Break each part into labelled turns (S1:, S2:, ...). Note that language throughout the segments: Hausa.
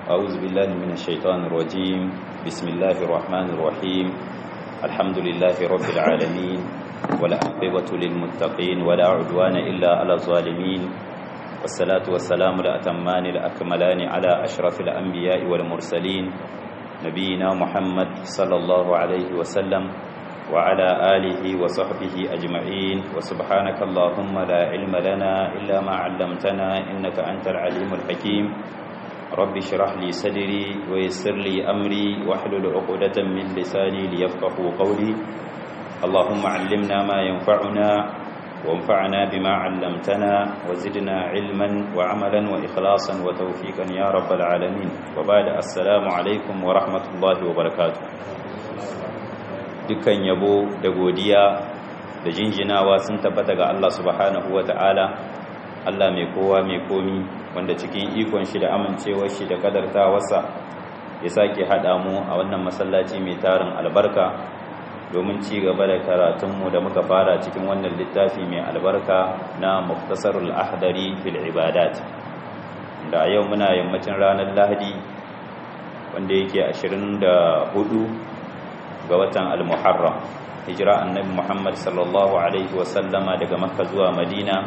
S1: أعوذ بالله من الشيطان الرجيم بسم الله الرحمن الرحيم الحمد لله رب العالمين ولا عقبة للمتقين ولا عدوان إلا على الظالمين والصلاة والسلام الأتمان الأكملان على أشرف الأنبياء والمرسلين نبينا محمد صلى الله عليه وسلم وعلى آله وصحبه أجمعين وسبحانك اللهم لا علم لنا إلا ما علمتنا إنك أنت العليم الحكيم رب اشرح لي صدري ويسر لي أمري واحلل عقدة من لساني ليفقهوا قولي اللهم علمنا ما ينفعنا وانفعنا بما علمتنا وزدنا علما وعملا وإخلاصا وتوفيقا يا رب العالمين وبعد السلام عليكم ورحمة الله وبركاته dukkan yabo da godiya da jinjinawa sun tabbata ga Allah subhanahu wa ta'ala Allah mai kowa mai komi wanda cikin ikon shi da amincewar shi da kadartawarsa ya sake haɗa mu a wannan masallaci mai tarin albarka domin ci gaba da karatunmu da muka fara cikin wannan littafi mai albarka na muftasarul ahdari fil ibadat da a yau muna yammacin ranar lahadi wanda yake 24 ga watan al-muharram hijira annabi muhammad sallallahu alaihi wasallama daga makka zuwa madina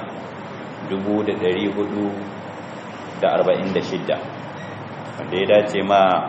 S1: 446 wanda ya dace ma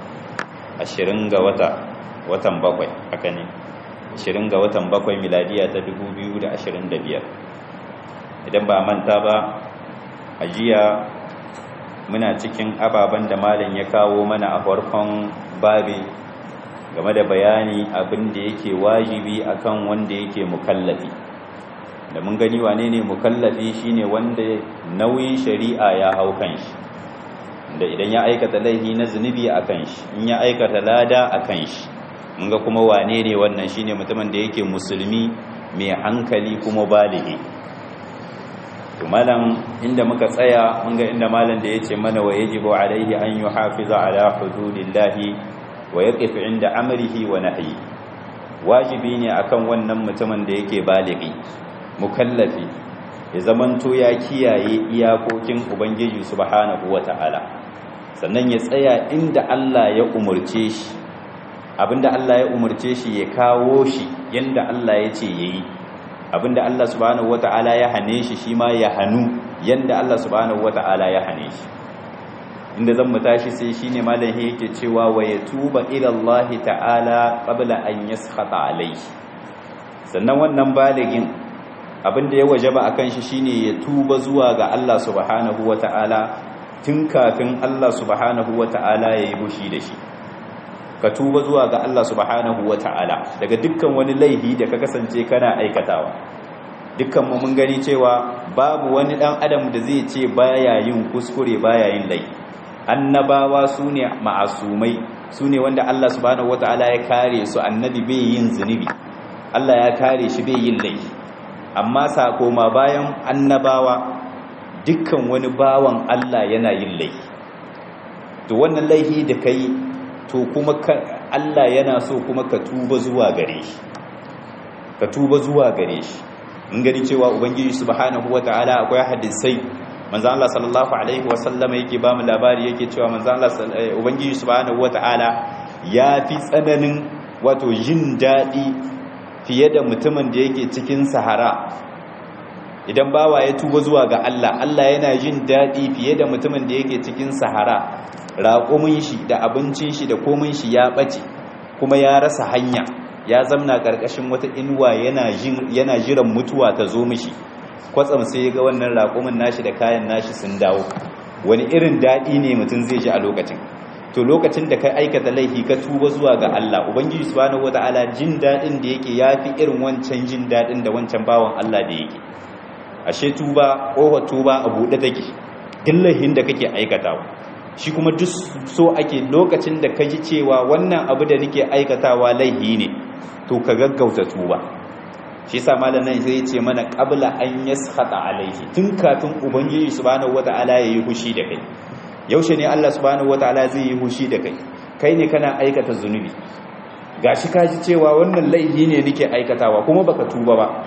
S1: 20 ga wata watan bakwai haka ne 20 ga watan bakwai miladiya ta 2025 idan ba manta ba a jiya muna cikin ababen da malam ya kawo mana a farkon babi game da bayani abin da yake wajibi akan wanda yake mukallafi da mun gani wane ne mukallafi shine wanda nauyin shari'a ya hau kanshi da idan ya aikata laifi na zunubi akan shi in ya aikata lada akan shi mun ga kuma wane ne wannan shine mutumin da yake musulmi mai hankali kuma balighi to malam inda muka tsaya mun ga inda malam da yace mana wa yajibu alaihi an yuhafiza ala hududillahi wa yaqif inda amrihi wa nahyi wajibi ne akan wannan mutumin da yake baligi mukallafi ya zamanto ya kiyaye iyakokin ubangiji subhanahu wata'ala sannan ya tsaya inda Allah ya umurce shi abinda Allah ya umurce shi ya kawo shi yanda Allah ya ce yayi abinda Allah subhanahu wata'ala ya hane shi shi ma ya hanu yanda Allah subhanahu wata'ala ya hane shi inda zan mu tashi sai shine malam yake cewa wa yatuba ila Allah ta'ala qabla an yaskhata alayhi sannan wannan baligin abinda ya wajaba akan shi shine ya tuba zuwa ga Allah subhanahu wata'ala tun kafin Allah subhanahu wata'ala ya yi bushi da shi ka tuba zuwa ga Allah subhanahu wata'ala daga dukkan wani laifi da ka kasance kana aikatawa dukkan mu mun gani cewa babu wani dan adam da zai ce baya yin kuskure baya yin laifi annabawa su ne ma'asumai su ne wanda Allah subhanahu wata'ala ya kare su annabi bai yin zunubi Allah ya kare shi bai yin laifi amma sakoma bayan annabawa dukkan wani bawan Allah yana yin laifi to wannan laifi da kai to kuma Allah yana so kuma ka tuba zuwa gare shi ka tuba zuwa gare shi in gani cewa ubangiji subhanahu wata'ala akwai hadisai manzo Allah sallallahu alaihi wasallam yake ba mu labari yake cewa manzo Allah ubangiji subhanahu wataala ya fi tsananin wato jin dadi fiye da mutumin da yake cikin sahara idan bawa ya tuba zuwa ga Allah Allah yana jin dadi fiye da mutumin da yake cikin sahara raƙumin shi da abincin shi da komin shi ya bace kuma ya rasa hanya ya zamna karkashin wata inuwa yana yana jiran mutuwa ta zo mishi kwatsam sai ya ga wannan raƙumin nashi da kayan nashi sun dawo wani irin daɗi ne mutum zai ji a lokacin to lokacin da ka aikata laifi ka tuba zuwa ga Allah ubangiji subhanahu wataala jin daɗin da yake yafi irin wancan jin daɗin da wancan bawan Allah da yake ashe tuba ƙofar tuba a buɗe take duk laifin da kake aikatawa shi kuma duk so ake lokacin da ka ji cewa wannan abu da nake aikatawa laifi ne to ka gaggauta tuba shi yasa malamin sai ce mana qabla an yaskhata alaihi tun kafin ubangiji subhanahu wataala yayi hushi da kai yaushe ne Allah subhanahu wataala zai yi hushi da kai kai ne kana aikata zunubi gashi ka ji cewa wannan laifi ne nake aikatawa kuma baka tuba ba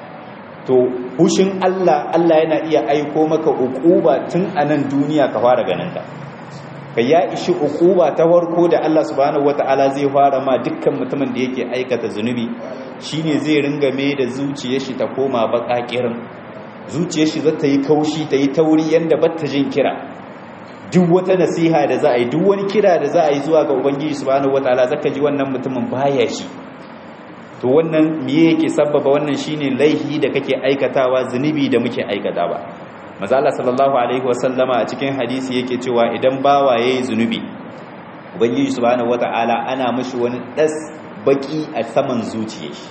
S1: to hushin Allah Allah yana iya aiko maka ukuba tun a nan duniya ka fara ganin ta ka ya ishi ukuba ta farko da Allah subhanahu wataala zai fara ma dukkan mutumin da yake aikata zunubi shine zai ringa mai da zuciyar shi ta koma bakakirin zuciyar shi zata yi kaushi ta yi tauri yanda batta jin kira duk wata nasiha da za a yi duk wani kira da za a yi zuwa ga ubangiji subhanahu wataala zaka ji wannan mutumin baya shi to wannan miye yake sabbaba wannan shine laihi da kake aikatawa zunubi da muke aikata ba maza Allah sallallahu alaihi wasallama a cikin hadisi yake cewa idan bawa yayi zunubi ubangiji subhanahu wataala ana mishi wani das baki a saman zuciyar shi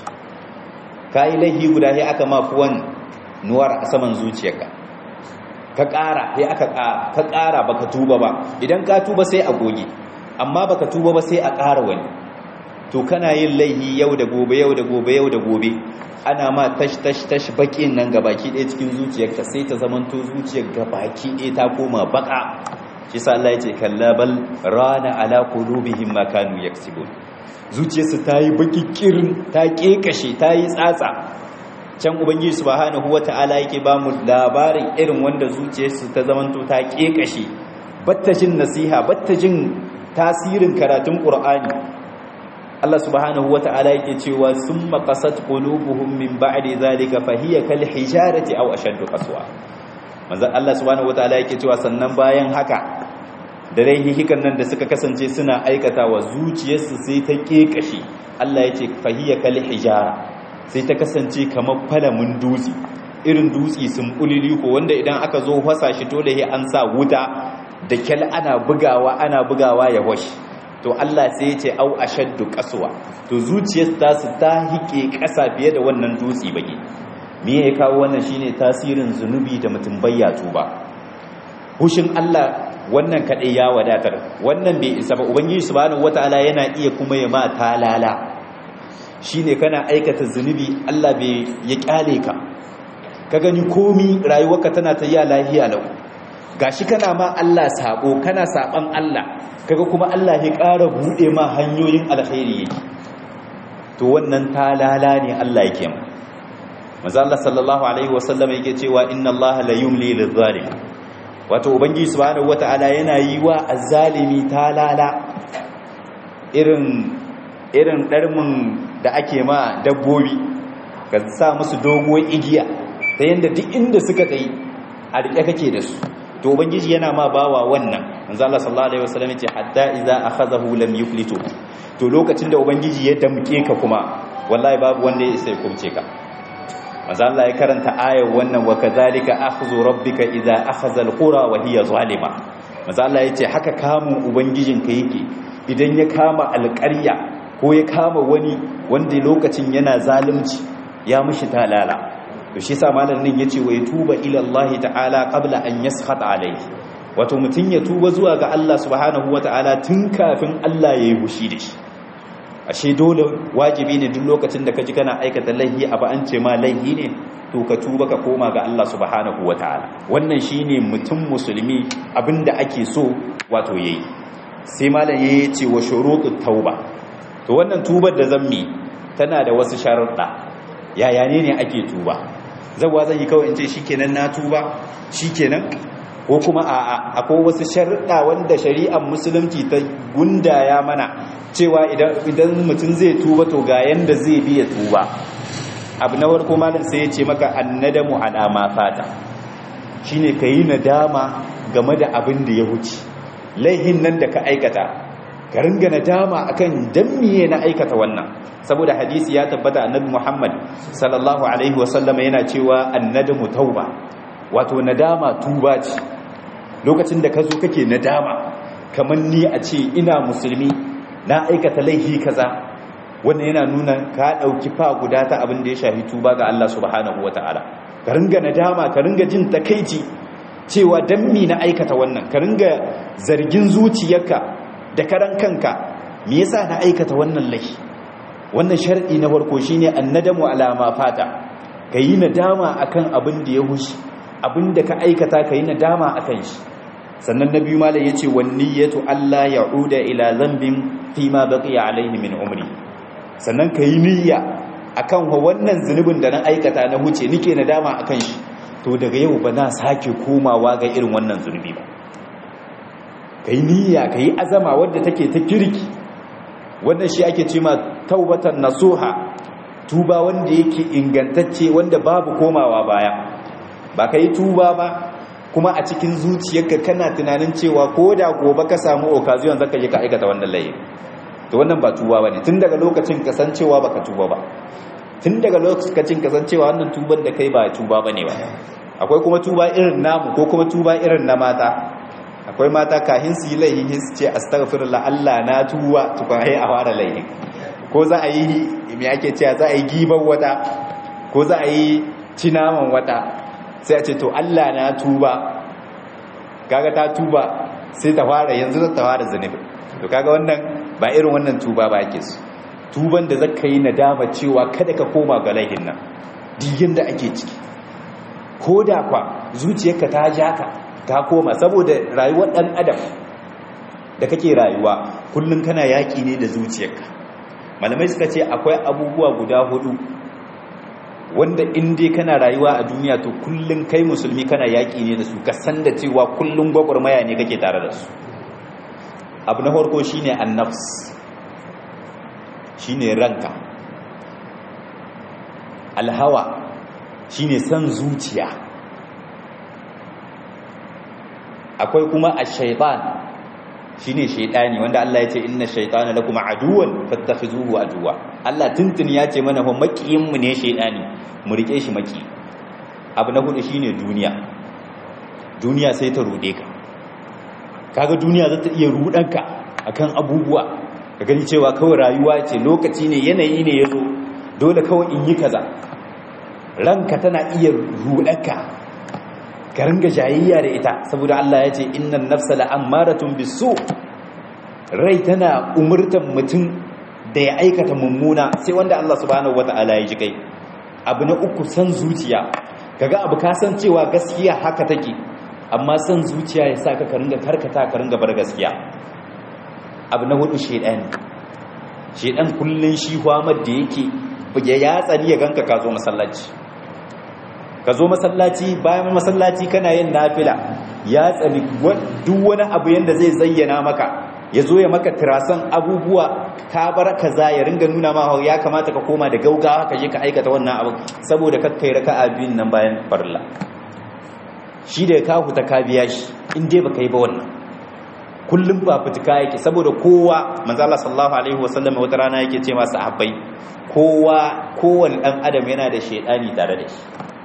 S1: kai laihi guda sai aka ma fuwan nuwar a saman zuciyarka ka ƙara sai aka ka ƙara baka tuba ba idan ka tuba sai a goge amma baka tuba ba sai a ƙara wani to kana yin laihi yau da gobe yau da gobe yau da gobe ana ma tash tash tash bakin nan gabaki ɗaya cikin zuciyarka sai ta zamanto zuciyar gabaki ɗaya ta koma baka shi sa Allah ya ce kalla bal rana ala qulubihim ma kanu yaksibun zuciyarsu ta yi baki kirin ta kekashe ta yi tsatsa can ubangiji subhanahu wata'ala yake ba mu labarin irin wanda zuciyarsu ta zamanto ta kekashe batta jin nasiha batta jin tasirin karatun qur'ani Allah subhanahu wata'ala yake cewa summa qasat qulubuhum min ba'di zalika fahiya kal hijarati aw ashaddu qaswa manzo Allah subhanahu wata'ala yake cewa sannan bayan haka da hikan nan da suka kasance suna aikatawa zuciyarsu sai ta kekashe Allah yace fahiya kal hijara sai ta kasance kamar falamin dutse irin dutse sun bulili ko wanda idan aka zo fasa shi dole sai an sa wuta da kyal ana bugawa ana bugawa ya washi to Allah sai ya ce au ashaddu qaswa to zuciyar ta su ta hike ƙasa fiye da wannan dutse bage me ya kawo wannan shine tasirin zunubi da mutum bayya tuba hushin Allah wannan kadai ya wadatar wannan bai isa ba ubangiji subhanahu wataala yana iya kuma ya ma talala shine kana aikata zunubi Allah bai ya kyale ka ka gani komi rayuwarka tana ta yi lahiya lau gashi kana ma Allah sabo kana saban Allah kaga kuma Allah ya ƙara bude ma hanyoyin alkhairi yake to wannan talala ne Allah yake mu manzo Allah sallallahu alaihi wasallam yake cewa inna Allah la yumli lidh-dhalim wato ubangiji subhanahu wataala yana yi wa azzalimi talala irin irin darmin da ake ma dabbobi ka sa musu doguwar igiya ta yanda duk inda suka tsayi a rike kake da su to ubangiji yana ma bawa wannan manzo Allah sallallahu alaihi wasallam yace hatta idza akhazahu lam yuflitu to lokacin da ubangiji ya damke ka kuma wallahi babu wanda ya sai kumce ka manzo Allah ya karanta ayar wannan wa kadhalika akhdhu rabbika idza akhadha alqura wa hiya zalima manzo Allah yace haka kamun ubangijinka yake idan ya kama alƙarya ko ya kama wani wanda lokacin yana zalunci ya mushi talala to shi sa malamin yace wa tuba ila Allah ta'ala qabla an yaskhata alayhi wato mutun ya tuba zuwa ga Allah subhanahu wata'ala tun kafin Allah yayi hushi da shi ashe dole wajibi ne duk lokacin da kaji kana aikata laihi abu an ce ma laihi ne to ka tuba ka koma ga Allah subhanahu wata'ala wannan shine mutum musulmi abinda ake so wato yayi sai malam yayi ce wa shurutut tauba to wannan tubar da zammi tana da wasu sharuɗa yaya ne ne ake tuba zawa zan yi kawai in ce shikenan na tuba shikenan ko kuma a'a akwai wasu sharuɗa wanda shari'ar musulunci ta gundaya mana cewa idan mutum zai tuba to ga yanda zai biya tuba abu na warko malam sai ya ce maka annadamu ala ma fata shine kayi nadama game da abin da ya wuce laihin nan da ka aikata ka ringa nadama akan dan miye na aikata wannan saboda hadisi ya tabbata annabi Muhammad sallallahu alaihi wasallama yana cewa annadamu tauba wato nadama tuba ce lokacin da ka zo kake nadama kamar ni a ce ina musulmi na aikata laifi kaza wannan yana nuna ka dauki fa guda ta abin da ya shafi tuba ga Allah subhanahu wataala ka ringa nadama ka ringa jin takeici cewa dan mi na aikata wannan ka ringa zargin zuciyarka da karan kanka me yasa na aikata wannan laifi wannan shar'i na farko shine annadamu ala ma fata kayi nadama akan abin da ya hushi abin da ka aikata kayi nadama akan shi sannan na biyu malam yace wan niyyatu alla ya'uda ila dhanbin fi ma baqiya alayhi min umri sannan kayi niyya akan wannan zunubin da na aikata na huce nike nadama akan shi to daga yau ba na sake komawa ga irin wannan zunubi ba kai niyya kai azama wadda take ta kirki wannan shi ake cewa taubatan nasuha tuba wanda yake ingantacce wanda babu komawa baya ba kai tuba ba kuma a cikin zuciyarka kana tunanin cewa ko da gobe ka samu occasion zaka je ka aikata wannan layi to wannan ba tuba bane tun daga lokacin kasancewa baka tuba ba tun daga lokacin kasancewa wannan tuban da kai ba tuba bane ba akwai kuma tuba irin namu ko kuma tuba irin na mata akwai mata kahin su yi laihin su ce astaghfirullah Allah na tuba tukun ai a fara laihin ko za a yi me ake cewa za a yi giban wata ko za a yi cinaman wata sai a ce to Allah na tuba kaga ta tuba sai ta fara yanzu ta fara zunubi to kaga wannan ba irin wannan tuba ba ake su tuban da zaka yi nadama cewa kada ka koma ga laihin nan digin da ake ciki ko da kwa zuciyarka ta ja ka ta koma saboda rayuwar dan adam da kake rayuwa kullun kana yaki ne da zuciyarka malamai suka ce akwai abubuwa guda hudu wanda in dai kana rayuwa a duniya to kullun kai musulmi kana yaki ne da su ka san da cewa kullun gwagwarmaya ne kake tare da su abu na farko shine annafs shine ranka alhawa shine san zuciya akwai kuma ash-shaytan shine shaytani wanda Allah ya ce inna shaytana lakum aduwwan fattakhizuhu aduwa Allah tuntun ya ce mana fa makiyin mu ne shaytani mu rike shi maki abu na hudu shine duniya duniya sai ta rude ka kaga duniya za ta iya rudanka akan abubuwa ka gani cewa kawai rayuwa ce lokaci ne yanayi ne yazo dole kawai in yi kaza ranka tana iya rudanka ka ringa jayayya da ita saboda Allah ya ce innan nafsa la'ammaratun bisu rai tana umurtan mutum da ya aikata mummuna sai wanda Allah subhanahu wata'ala ya ji kai abu na uku san zuciya kaga abu ka san cewa gaskiya haka take amma san zuciya ya sa ka ringa karkata ka ringa bar gaskiya abu na hudu shedan shedan kullun shi hwamar da yake ya yatsani ya ganka ka zo masallaci ka zo masallaci bayan masallaci kana yin nafila ya tsani duk wani abu yanda zai zayyana maka ya zo ya maka tirasan abubuwa ka bar kaza ya ringa nuna ma ya kamata ka koma da gaugawa ka je ka aikata wannan abu saboda kakkai raka'a biyun nan bayan farilla shi da ka huta ka biya shi in dai baka yi ba wannan kullum ba fitika yake saboda kowa manzo Allah sallallahu alaihi wasallam wata rana yake ce masa sahabbai kowa kowanne dan adam yana da shedani tare da shi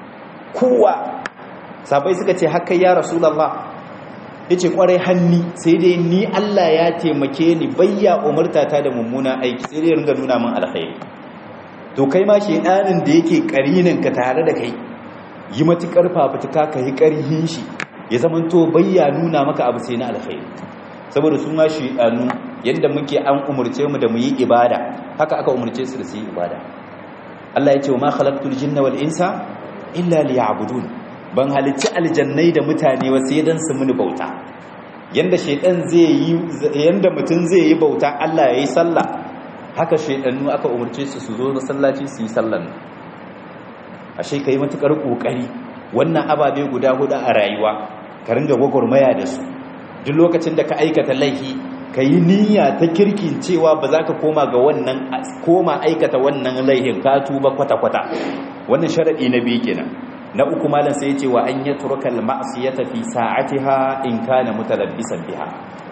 S1: kowa sabai suka ce haka ya rasulallah ya ce kwarai hanni sai dai ni Allah ya taimake ni bayya umartata da mummuna aiki sai dai ringa nuna min alkhairi to kai ma shedanin da yake karinin ka tare da kai yi matukar fafutuka ka yi karhin shi ya zamanto bayya nuna maka abu sai na alkhairi saboda su ma shedanu yadda muke an umurce mu da mu yi ibada haka aka umurce su da su yi ibada Allah ya ce wa ma khalaqtul jinna wal insa illa liya'budun ban halicci aljannai da mutane wasu dan su muni bauta yanda shaytan zai yi yanda mutun zai yi bauta Allah yayi sallah haka shaytanu aka umurce su su zo masallaci su yi sallan ashe kai matukar kokari wannan ababe guda hudu a rayuwa ka ringa gwagwarmaya da su duk lokacin da ka aikata laifi ka yi niyya ta kirkin cewa ba za ka koma ga wannan koma aikata wannan laihin ka tuba kwata-kwata wannan sharaɗi na biyu kenan na uku malam sai ya ce wa an ya turka al-ma'siyata fi sa'atiha in kana mutalabbisan biha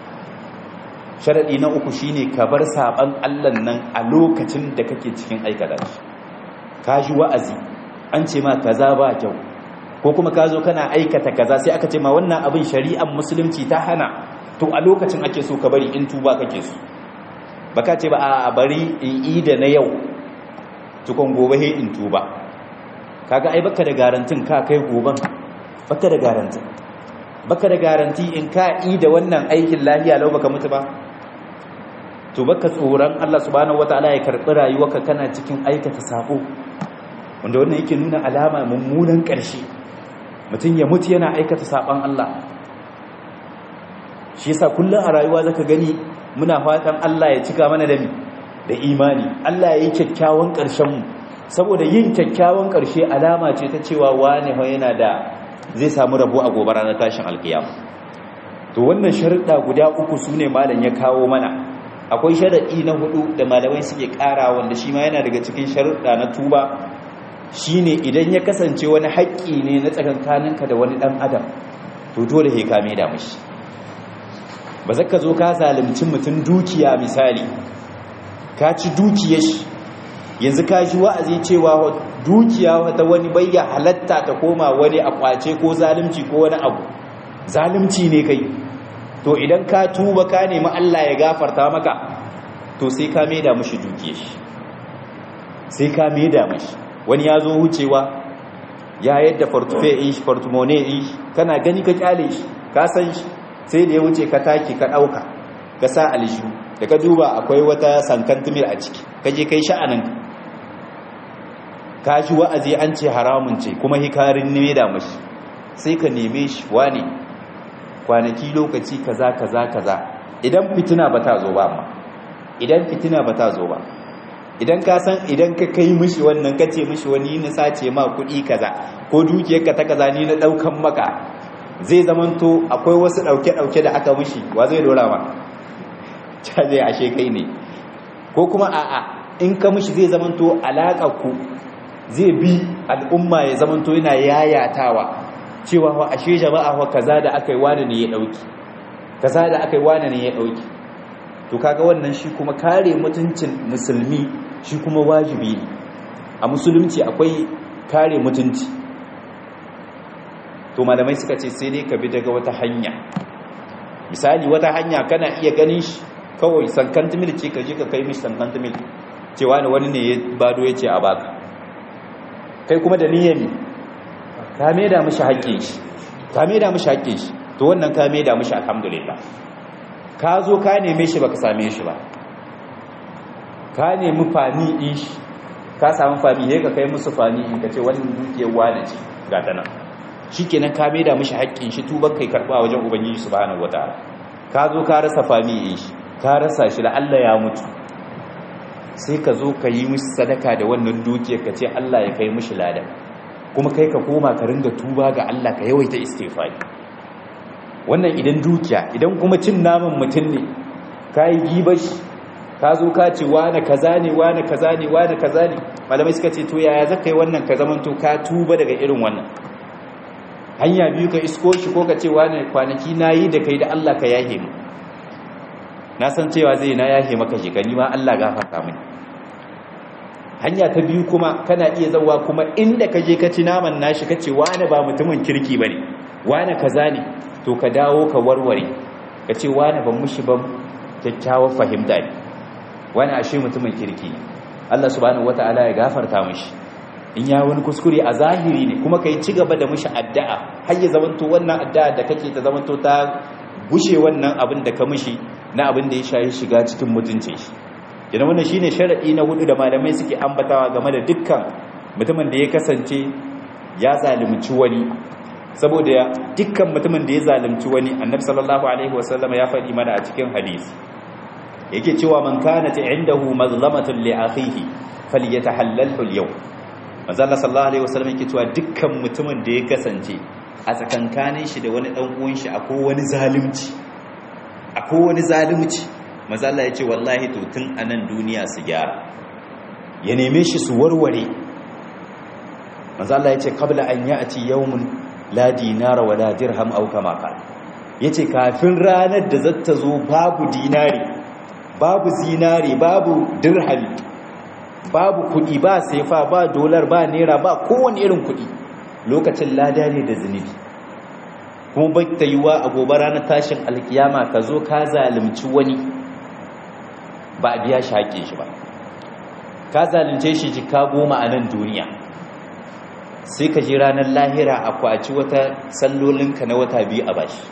S1: sharaɗi na uku shine ka bar saban Allah nan a lokacin da kake cikin aikata shi ka ji wa'azi an ce ma kaza ba kyau ko kuma ka zo kana aikata kaza sai aka ce ma wannan abin shari'ar musulunci ta hana to a lokacin ake so ka bari in tuba kake so baka ce ba a bari in yi da na yau tukon gobe he in tuba kaga ai baka da garantin ka kai goban baka da garantin baka da garanti in ka yi da wannan aikin lahiya lau baka mutu ba to baka tsoron Allah subhanahu wataala ya karbi rayuwarka kana cikin aikata sako wanda wannan yake nuna alama mummunan ƙarshe mutum ya mutu yana aikata saban Allah shi yasa kullum a rayuwa zaka gani muna fatan Allah ya cika mana da mi da imani Allah ya yi kyakkyawan ƙarshen mu saboda yin kyakkyawan ƙarshe alama ce ta cewa wane ho yana da zai samu rabo a gobe ranar tashin alkiyama to wannan sharuɗa guda uku su ne malam ya kawo mana akwai sharaɗi na hudu da malamai suke ƙara wanda shi ma yana daga cikin sharuɗa na tuba shine idan ya kasance wani haƙƙi ne na tsakankaninka da wani ɗan adam to dole he kame da mashi ba zaka zo ka zalunci mutum dukiya misali ka ci dukiyar shi yanzu ka ji wa'azi cewa dukiya wata wani bayya halatta ta koma wani a kwace ko zalunci ko wani abu zalunci ne kai to idan ka tuba ka nemi Allah ya gafarta maka to sai ka maida mashi dukiyar shi sai ka maida mashi wani ya zo wucewa ya yadda fortufe ish fortumone ish kana gani ka kyale shi ka san shi sai da ya wuce ka taki ka ɗauka ka sa alishu da ka duba akwai wata sankantumir a ciki ka je kai sha'anin ka ji wa'azi an ce haramun ce kuma hikarin ne da mashi sai ka neme shi wane kwanaki lokaci kaza kaza kaza idan fitina ba ta zo ba amma idan fitina ba ta zo ba idan ka san idan ka kai mishi wannan ka ce mishi wani na sace ma kuɗi kaza ko dukiyarka ta kaza ni na ɗaukan maka zai zamanto akwai wasu ɗauke-ɗauke da aka mishi wa zai dora ma ca zai ashe kai ne ko kuma a'a in ka mishi zai zamanto ku zai bi al'umma ya zamanto yana yayatawa cewa wa ashe jama'a wa kaza da aka yi wani ne ya ɗauki kaza da aka yi wani ne ya ɗauki to kaga wannan shi kuma kare mutuncin musulmi shi kuma wajibi ne a musulunci akwai kare mutunci to malamai suka ce sai dai ka bi daga wata hanya misali wata hanya kana iya ganin shi kawai sankantimil ce ka je ka kai mishi sankantimil cewa ne wani ne ya bado ya ce a baka kai kuma da niyyar ne ka maida mishi haƙƙin shi ka maida mishi haƙƙin shi to wannan ka maida mishi alhamdulillah ka zo ka neme shi baka same shi ba ka nemi fani in shi ka samu fami ne ka kai musu fani in ka ce wani dukiyar wane ce ga ta nan shi kenan ka maida mishi haƙƙin shi tubar kai karɓa wajen ubangiji subhanahu wataala ka zo ka rasa fami in shi ka rasa shi da Allah ya mutu sai ka zo ka yi mishi sadaka da wannan dukiyar ka ce Allah ya kai mishi ladan kuma kai ka koma ka ringa tuba ga Allah ka yawaita istighfari wannan idan dukiya idan kuma cin naman mutum ne ka yi gibashi ka zo ka ce wane kaza ne wane kaza ne wane kaza ne malamai suka ce to yaya zaka yi wannan ka zamanto ka tuba daga irin wannan hanya biyu ka isko shi ko ka ce wane kwanaki na yi da kai da Allah ka yahe mu na san cewa zai na yahe maka shi ka nima Allah gafarta mini hanya ta biyu kuma kana iya zawa kuma inda ka je ka ci naman nashi ka ce wane ba mutumin kirki bane wane kaza ne to ka dawo ka warware ka ce wane ban mushi ban kyakkyawar fahimta ne wani ashe mutumin kirki ne Allah subhanahu wata'ala ya gafarta mishi in ya wani kuskure a zahiri ne kuma kai ci gaba da mishi addu'a har ya zamanto wannan addu'a da kake ta zamanto ta gushe wannan abin da ka mishi na abin da ya shayi shiga cikin mutuncin shi yana wannan shine sharadi na hudu da malamai suke ambatawa game da dukkan mutumin da ya kasance ya zalunci wani saboda dukkan mutumin da ya zalunci wani annabi sallallahu alaihi wasallam ya faɗi mana a cikin hadisi yake cewa man kanat indahu mazlamatun li akhihi falyatahallalhu al-yawm manzo Allah sallallahu alaihi wasallam yake cewa dukkan mutumin da ya kasance a tsakankanin shi da wani dan uwan shi akwai wani zalunci akwai wani zalunci manzo Allah ya ce wallahi to tun anan duniya su gyara ya neme shi su warware manzo Allah ya ce qabla an ya'ti yawmun la dinara wala dirham aw kama qala yace kafin ranar da zata zo babu dinari babu zinari babu dirhami babu kudi ba sefa ba dolar ba naira ba kowane irin kudi lokacin lada ne da zunubi kuma bai ta yiwa a gobe ranar tashin alkiyama ka zo ka zalunci wani ba a biya shi haƙƙin shi ba ka zalunce shi jika goma a nan duniya sai ka ji ranar lahira a kwaci wata sallolinka na wata biyu a bashi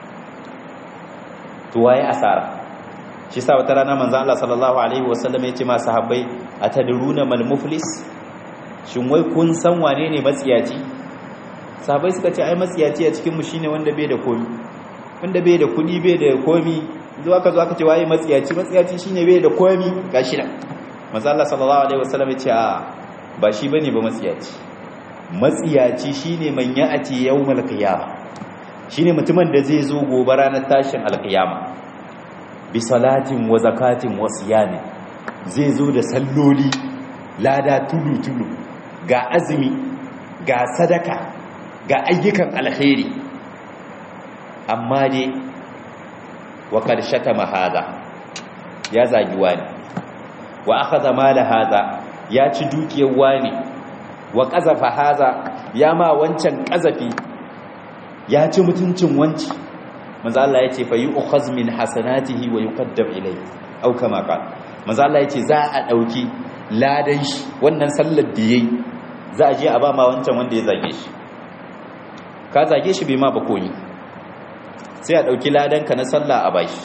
S1: tuwaye asara shi sa wata rana manzan Allah sallallahu Alaihi wasallam ya ce masu habbai a tadiruna malmuflis shin wai kun san wane ne matsiyaci sahabai suka ce ai matsiyaci a cikinmu shine wanda bai da komi wanda bai da kudi bai da komi zuwa ka zo aka ce waye matsiyaci matsiyaci shine bai da komi ga shi nan manzan Allah sallallahu Alaihi wasallam ya ce a ba shi bane ba matsiyaci matsiyaci shine man ya'ati yawmal qiyamah shine mutumin da zai zo gobe ranar tashin alkiyama bi salatin wa zakatin wa siyami zai zo da salloli lada tulu tulu ga azumi ga sadaka ga ayyukan alkhairi amma dai wa karshata mahada ya zagi wani wa akhadha mala hada ya ci dukiyar wani wa qazafa haza ya ma wancan qazafi ya ci mutuncin wanci manzo Allah yace fa yu'khaz min hasanatihi wa yuqaddam ilayhi au kama qala manzo Allah yace za a dauki ladan shi wannan sallar da yayi za a je a ba ma wancan wanda ya zage shi ka zage shi bai ma ba koyi sai a dauki ladan ka na sallah a bashi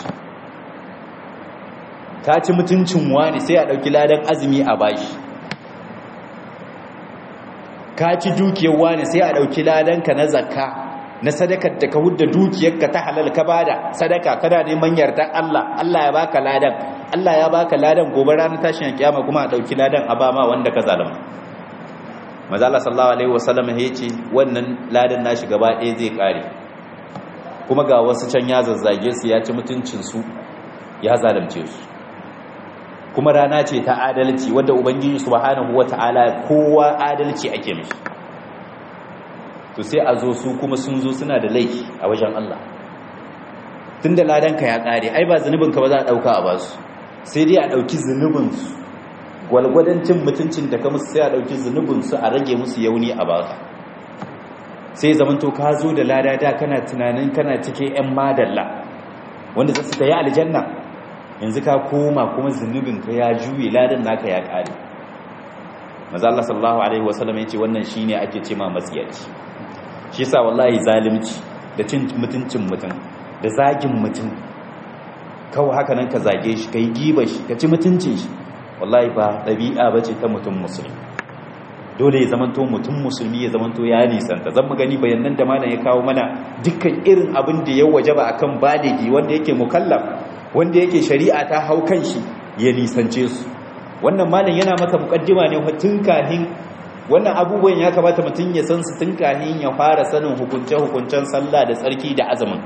S1: ka ci mutuncin wani sai a ɗauki ladan azumi a bashi ka ci dukiyar wani sai a ɗauki ladan ka na zakka na sadakar da ka hudda dukiyarka ta halal ka bada sadaka kana neman yardan Allah Allah ya baka ladan Allah ya baka ladan gobe ranar tashin kiyama kuma a ɗauki ladan a ba ma wanda ka zalama maza Allah sallallahu alaihi wasallam ya ce wannan ladan nashi gaba ɗaya zai kare kuma ga wasu can ya zazzage su ya ci mutuncin su ya zalunce su kuma rana ce ta adalci wadda ubangiji subhanahu wata'ala kowa adalci ake mishi to sai a zo su kuma sun zo suna da laifi a wajen Allah tunda ladanka ya kare ai ba ka ba za a dauka a basu sai dai a dauki zunubin su gwalgwadon cin mutuncin da ka musu sai a dauki zunubin su a rage musu yauni a baka sai zamanto ka zo da lada da kana tunanin kana cike yan madalla wanda za su ta yi aljanna yanzu ka koma kuma zunubinka ya juye ladan naka ya kare maza Allah sallallahu alaihi wasallam yace wannan shine ake ce ma matsiyaci shi yasa wallahi zalunci da cin mutuncin mutum da zagin mutum kawai haka nan ka zage shi kai giba shi ka ci mutuncin shi wallahi ba dabi'a bace ta mutum musulmi dole ya zamanto mutum musulmi ya zamanto ya nisanta zan mu gani bayanan da malam ya kawo mana dukkan irin abin da ya wajaba akan baligi wanda yake mukallaf wanda yake shari'a ta hau kan shi ya nisance su wannan malam yana maka mukaddima ne tun kahin wannan abubuwan ya kamata mutum ya san su tun kahin ya fara sanin hukunce hukuncen sallah da tsarki da azumin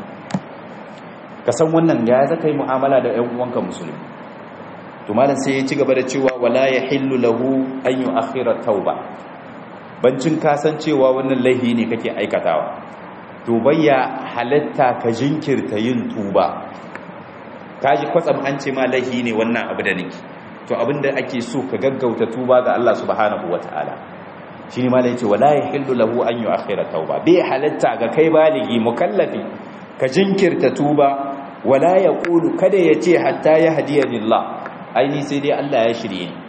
S1: ka san wannan ya zaka yi mu'amala da ƴan uwanka musulmi to malam sai ya ci gaba da cewa wala yahillu lahu an yu'akhkhira tauba bancin kasancewa wannan laihi ne kake aikatawa to bayya halatta ka jinkirta yin tuba kaji kwatsam an ce ma laihi ne wannan abu da nake to abinda ake so ka gaggauta tuba ga Allah subhanahu wataala shine malai yace wala yahillu lahu an yu'akhkhira tauba bai halatta ga kai baligi mukallafi ka jinkirta tuba wala yaqulu kada yace hatta yahdiyani Allah aini sai dai Allah ya shirye ni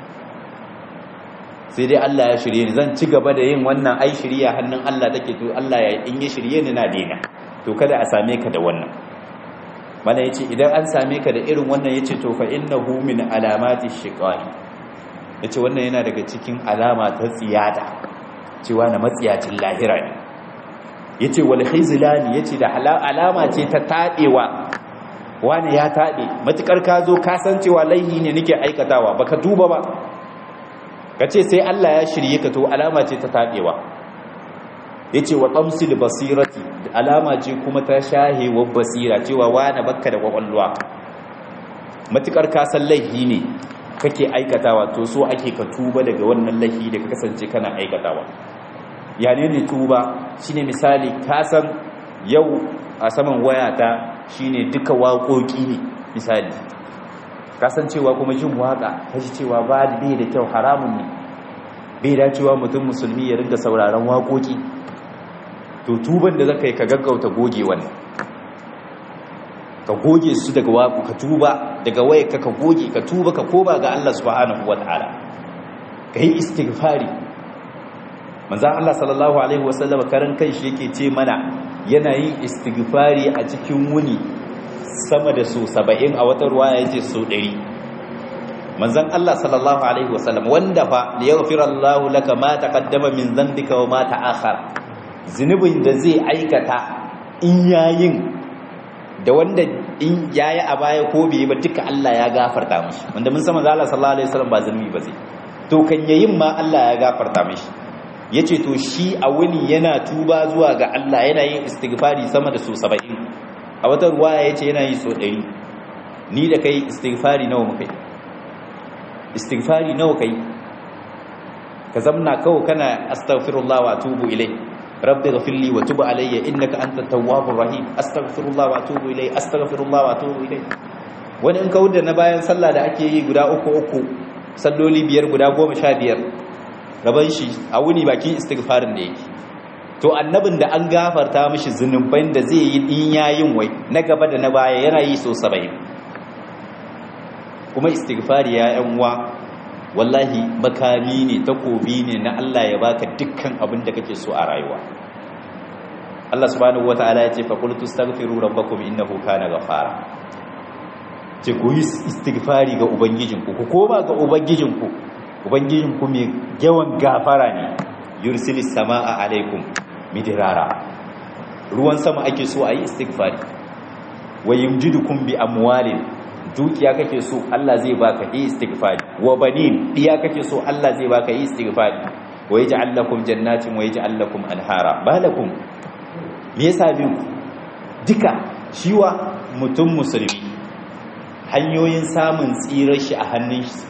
S1: sai dai Allah ya shirye ni zan ci gaba da yin wannan ai shirya hannun Allah take to Allah ya in ya shirye ni na dena to kada a same ka da wannan mana yace idan an same ka da irin wannan yace to fa innahu min alamati shiqai yace wannan yana daga cikin alama ta tsiyada cewa na matsiyacin lahira ne yace wal khizlani yace da alama ce ta tabewa wani ya tabe matukar ka zo ka san cewa laihi ne nake aikatawa baka duba ba kace sai Allah ya shirye ka to alama ce ta tabewa yace wa tamsil basirati alama ce kuma ta shahewar basira cewa wani bakka da kwakwalwa matukar kasan laifi ne kake aikatawa to so ake ka tuba daga wannan laifi da ka kasance kana aikatawa ya ne ne tuba shine misali kasan yau a saman wayata shine duka waƙoƙi ne misali kasancewa kuma jin waƙa kaji cewa ba bai da kyau haramun ne bai dacewa mutum musulmi ya ringa sauraron waƙoƙi to tuban da zaka yi ka gaggauta goge wannan ka goge su daga waku ka tuba daga waye ka ka goge ka tuba ka koba ga Allah subhanahu wataala ka yi istighfari manzon Allah sallallahu alaihi wasallam karan kanshi yake ce mana yana yin istighfari a cikin wuni sama da su 70 a wata ruwaya yace su 100 manzon Allah sallallahu alaihi wasallam wanda fa liyaghfira Allahu laka ma taqaddama min dhanbika wa ma ta'akhkhara zunubin da zai aikata in yayin da wanda in yayi a baya ko bai ba duka Allah ya gafarta mishi wanda mun san manzo Allah sallallahu alaihi wasallam ba zunubi ba zai to kan yayin ma Allah ya gafarta mishi yace to shi a wuni yana tuba zuwa ga Allah yana yin istighfari sama da so 70 a wata ruwaya yace yana yi so 100 ni da kai istighfari nawa muka yi istighfari nawa kai ka zamna kawai kana astaghfirullah wa atubu ilai rabbi ghfirli wa tub alayya innaka antat tawwabur rahim astaghfirullah wa atubu ilai astaghfirullah wa atubu ilai wani in ka wuda na bayan sallah da ake yi guda uku uku salloli biyar guda goma sha biyar gaban shi a wuni baki istighfarin da yake to annabin da an gafarta mishi zunuban da zai yi in yayin wai na gaba da na baya yana yi so 70 kuma istighfari ya yan uwa wallahi makami ne takobi ne na Allah ya baka dukkan abin da kake so a rayuwa Allah subhanahu wataala ya ce fa qultu astaghfiru rabbakum innahu kana ghafara ce ku yi istighfari ga ubangijinku ku koma ga ubangijinku ubangijinku mai yawan gafara ne yursilis samaa alaikum midrara ruwan sama ake so a yi istighfari wa yumjidukum bi amwalin dukiya kake so Allah zai baka yi istighfari wa banin diya kake so Allah zai baka yi istighfari wa yaj'al lakum jannatin wa yaj'al lakum anhara balakum me yasa bin duka shiwa mutum musulmi hanyoyin samun tsirar shi a hannun shi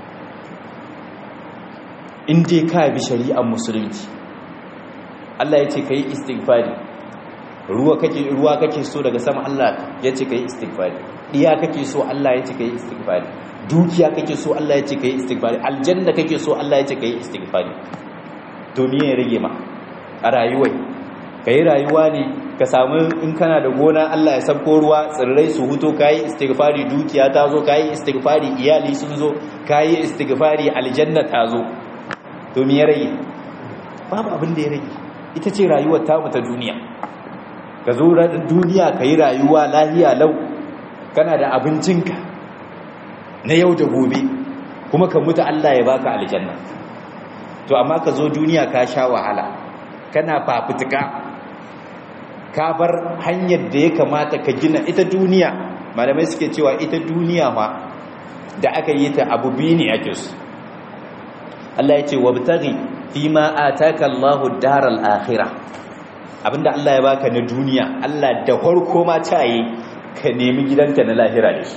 S1: in dai ka bi shari'ar musulunci Allah ya ce kai istighfari ruwa kake ruwa kake so daga sama Allah ya ce kai istighfari diya kake so Allah ya ce kai istighfari dukiya kake so Allah ya ce kai istighfari aljanna kake so Allah ya ce kai istighfari to me ya rage ma a rayuwar kai rayuwa ne ka samu in kana da gona Allah ya sabko ruwa tsirrai su huto kai istighfari dukiya ta zo kai istighfari iyali sun zo kai istighfari aljanna ta zo to me ya rage babu abin da ya rage ita ce rayuwar ta ta duniya ka zo duniya ka yi rayuwa lahiya lau kana da abincinka na yau da gobe kuma ka mutu Allah ya baka aljanna to amma ka zo duniya ka sha wahala kana fafutuka ka bar hanyar da ya kamata ka gina ita duniya malamai suke cewa ita duniya ma da aka yi ta abu biyu ne ake su Allah ya ce wabtaghi fima ataka Allahu daral akhirah abinda Allah ya baka na duniya Allah da farko ma ta yi ka nemi gidanka na lahira da shi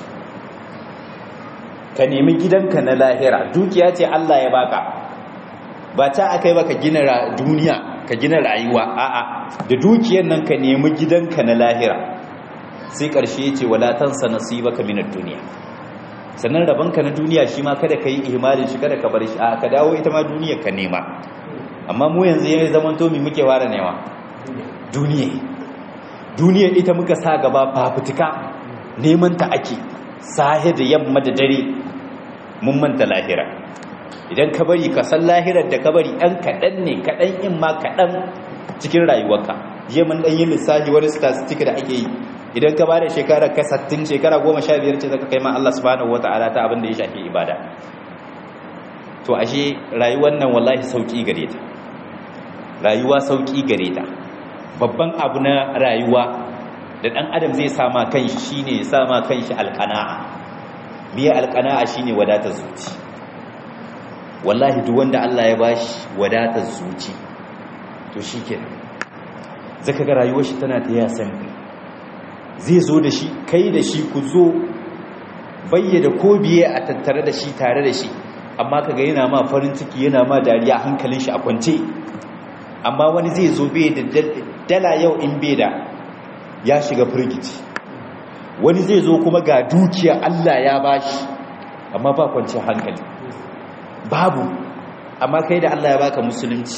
S1: ka nemi gidanka na lahira dukiya ce Allah ya baka ba ta akai baka gina duniya ka gina rayuwa a'a da dukiyar nan ka nemi gidanka na lahira sai karshe ce wala tansa nasibaka minad duniya sannan rabanka na duniya shi ma kada ka yi ihmalin shi kada ka bar shi a ka dawo ita ma duniyar ka nema amma mu yanzu yayin zaman to mi muke fara nema duniya duniya ita muka sa gaba fafutuka neman ta ake sahe da yamma da dare mun manta lahira idan ka bari ka san lahirar da ka bari ɗan kaɗan ne kaɗan in ma kaɗan cikin rayuwarka je mun ɗan yi lissafi wani statistic da ake yi idan ka bada shekara ka sattin shekara goma sha biyar ce zaka kai ma Allah subhanahu wa ta'ala ta abin da ya shafi ibada to ashe rayuwar nan wallahi sauki gare ta rayuwa sauki gare ta babban abu na rayuwa da dan adam zai sama kanshi shine ya sama kanshi alqana'a biya alqana'a shine wadatar zuci wallahi duk wanda Allah ya bashi wadatar zuci to shikenan zaka ga rayuwar shi tana ta yasan zai zo da shi kai da shi ku zo bayyada ko biye a tattare da shi tare da shi amma kaga yana ma farin ciki yana ma dariya hankalin shi a kwance amma wani zai zo bai da dala yau in bai da ya shiga firgici wani zai zo kuma ga dukiya Allah ya bashi amma ba kwance hankali babu amma kai da Allah ya baka musulunci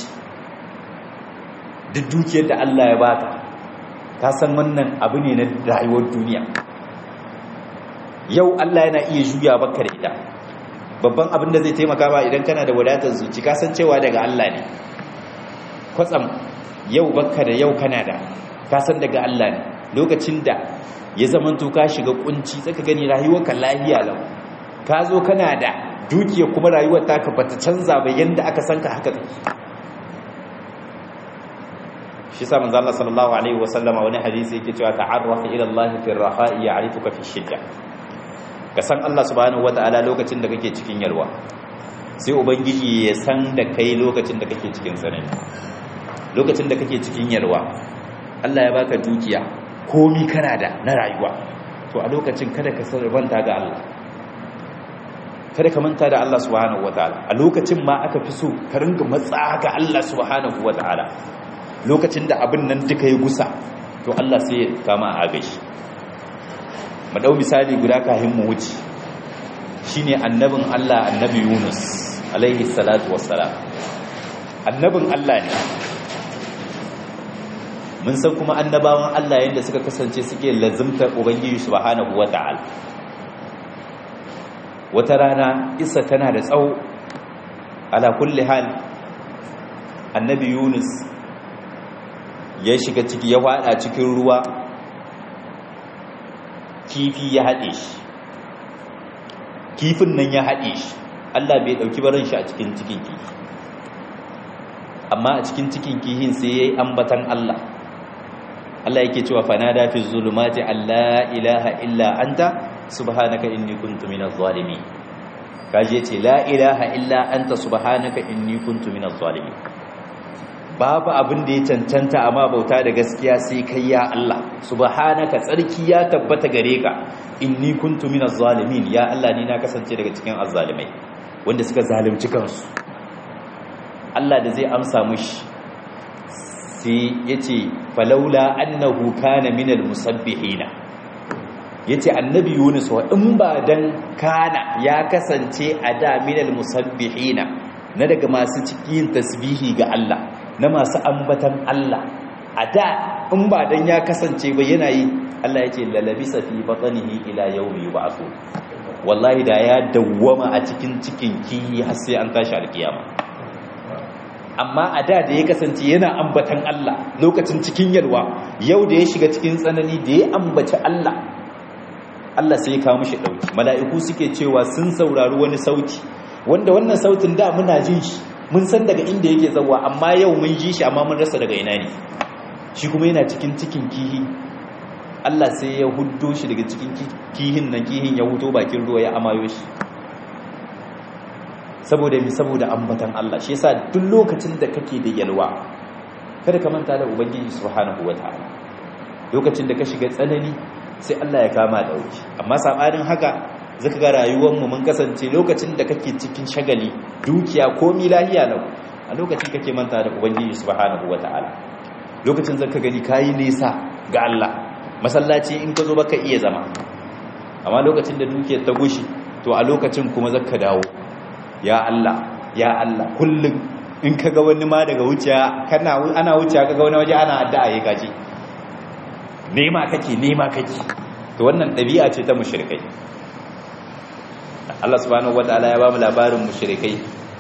S1: duk dukiyar da Allah ya baka ka san wannan abu ne na rayuwar duniya yau Allah yana iya juya baka da ita babban abin da zai taimaka ba idan kana da wadatar zuci ka san cewa daga Allah ne kwatsam yau baka da yau kana da ka san daga Allah ne lokacin da ya zamanto ka shiga kunci zaka gani rayuwarka lahiya lau ka zo kana da dukiya kuma rayuwar taka bata canza ba yanda aka san ka haka take shi sa manzo Allah sallallahu alaihi wasallama wani hadisi yake cewa ta'arraf ila Allah fi ar-raha'i ya'rifuka fi shidda ka san Allah subhanahu wata'ala lokacin da kake cikin yalwa sai ubangiji ya san da kai lokacin da kake cikin tsanani lokacin da kake cikin yalwa Allah ya baka dukiya komi kana da na rayuwa to a lokacin kada ka sarrafanta ga Allah kada ka manta da Allah subhanahu wataala a lokacin ma aka fi so ka ringa matsa ga Allah subhanahu wataala lokacin da abin nan duka ya gusa to Allah sai ya kama a gashi mu dau misali guda kafin mu wuce shine annabin Allah annabi Yunus alaihi salatu wassalam annabin Allah ne mun san kuma annabawan Allah yadda suka kasance suke lazimtar ubangiji subhanahu wata'ala wata rana isa tana da tsawo ala kulli hal annabi Yunus ya shiga ciki ya wada cikin ruwa kifi ya haɗe shi kifin nan ya haɗe shi Allah bai ɗauki barin shi a cikin cikin kifi amma a cikin cikin kihin sai ya yi ambatan Allah Allah yake cewa fanada fi zulumati alla ilaha illa anta subhanaka inni kuntu minaz zalimin kaje ce la ilaha illa anta subhanaka inni kuntu minaz zalimin babu abin da ya cancanta amma bauta da gaskiya sai kai ya Allah subhanaka tsarki ya tabbata gare ka inni kuntu minaz zalimin ya Allah ni na kasance daga cikin azzalimai wanda suka zalunci kansu Allah da zai amsa mushi sai yace falaula annahu kana minal musabbihina yace annabi Yunus wa in ba dan kana ya kasance a da minal musabbihina na daga masu cikin tasbihi ga Allah na masu ambatan Allah a da in ba dan ya kasance ba yana yi Allah yake lalabisa fi batnihi ila yawmi yub'athu wallahi da ya dawwama a cikin cikin kihi har sai an tashi alkiyama amma a da da ya kasance yana ambatan Allah lokacin cikin yalwa yau da ya shiga cikin tsanani da ya ambaci Allah Allah sai ya kawo mishi dauki mala'iku suke cewa sun saurari wani sauti wanda wannan sautin da muna jin shi mun san daga inda yake zawa amma yau mun ji shi amma mun rasa daga ina ne shi kuma yana cikin cikin kihi Allah sai ya huddo shi daga cikin kihin nan kihin ya huto bakin ruwa ya amayo shi saboda mi saboda ambatan Allah shi yasa duk lokacin da kake da yalwa kada ka manta da ubangiji subhanahu wataala lokacin da ka shiga tsanani sai Allah ya kama dauki amma sabanin haka zaka ga rayuwar mu mun kasance lokacin da kake cikin shagali dukiya ko lahiya lau a lokacin kake manta da ubangiji subhanahu wataala lokacin zaka gani kayi nisa ga Allah masallaci in ka zo baka iya zama amma lokacin da dukiyar ta gushi to a lokacin kuma zaka dawo ya Allah ya Allah kullum in kaga wani ma daga wuciya kana ana wuciya kaga wani waje ana addu'a yayi gaji nema kake nema kake to wannan dabi'a ce ta mushrikai Allah subhanahu wataala ya ba mu labarin mushrikai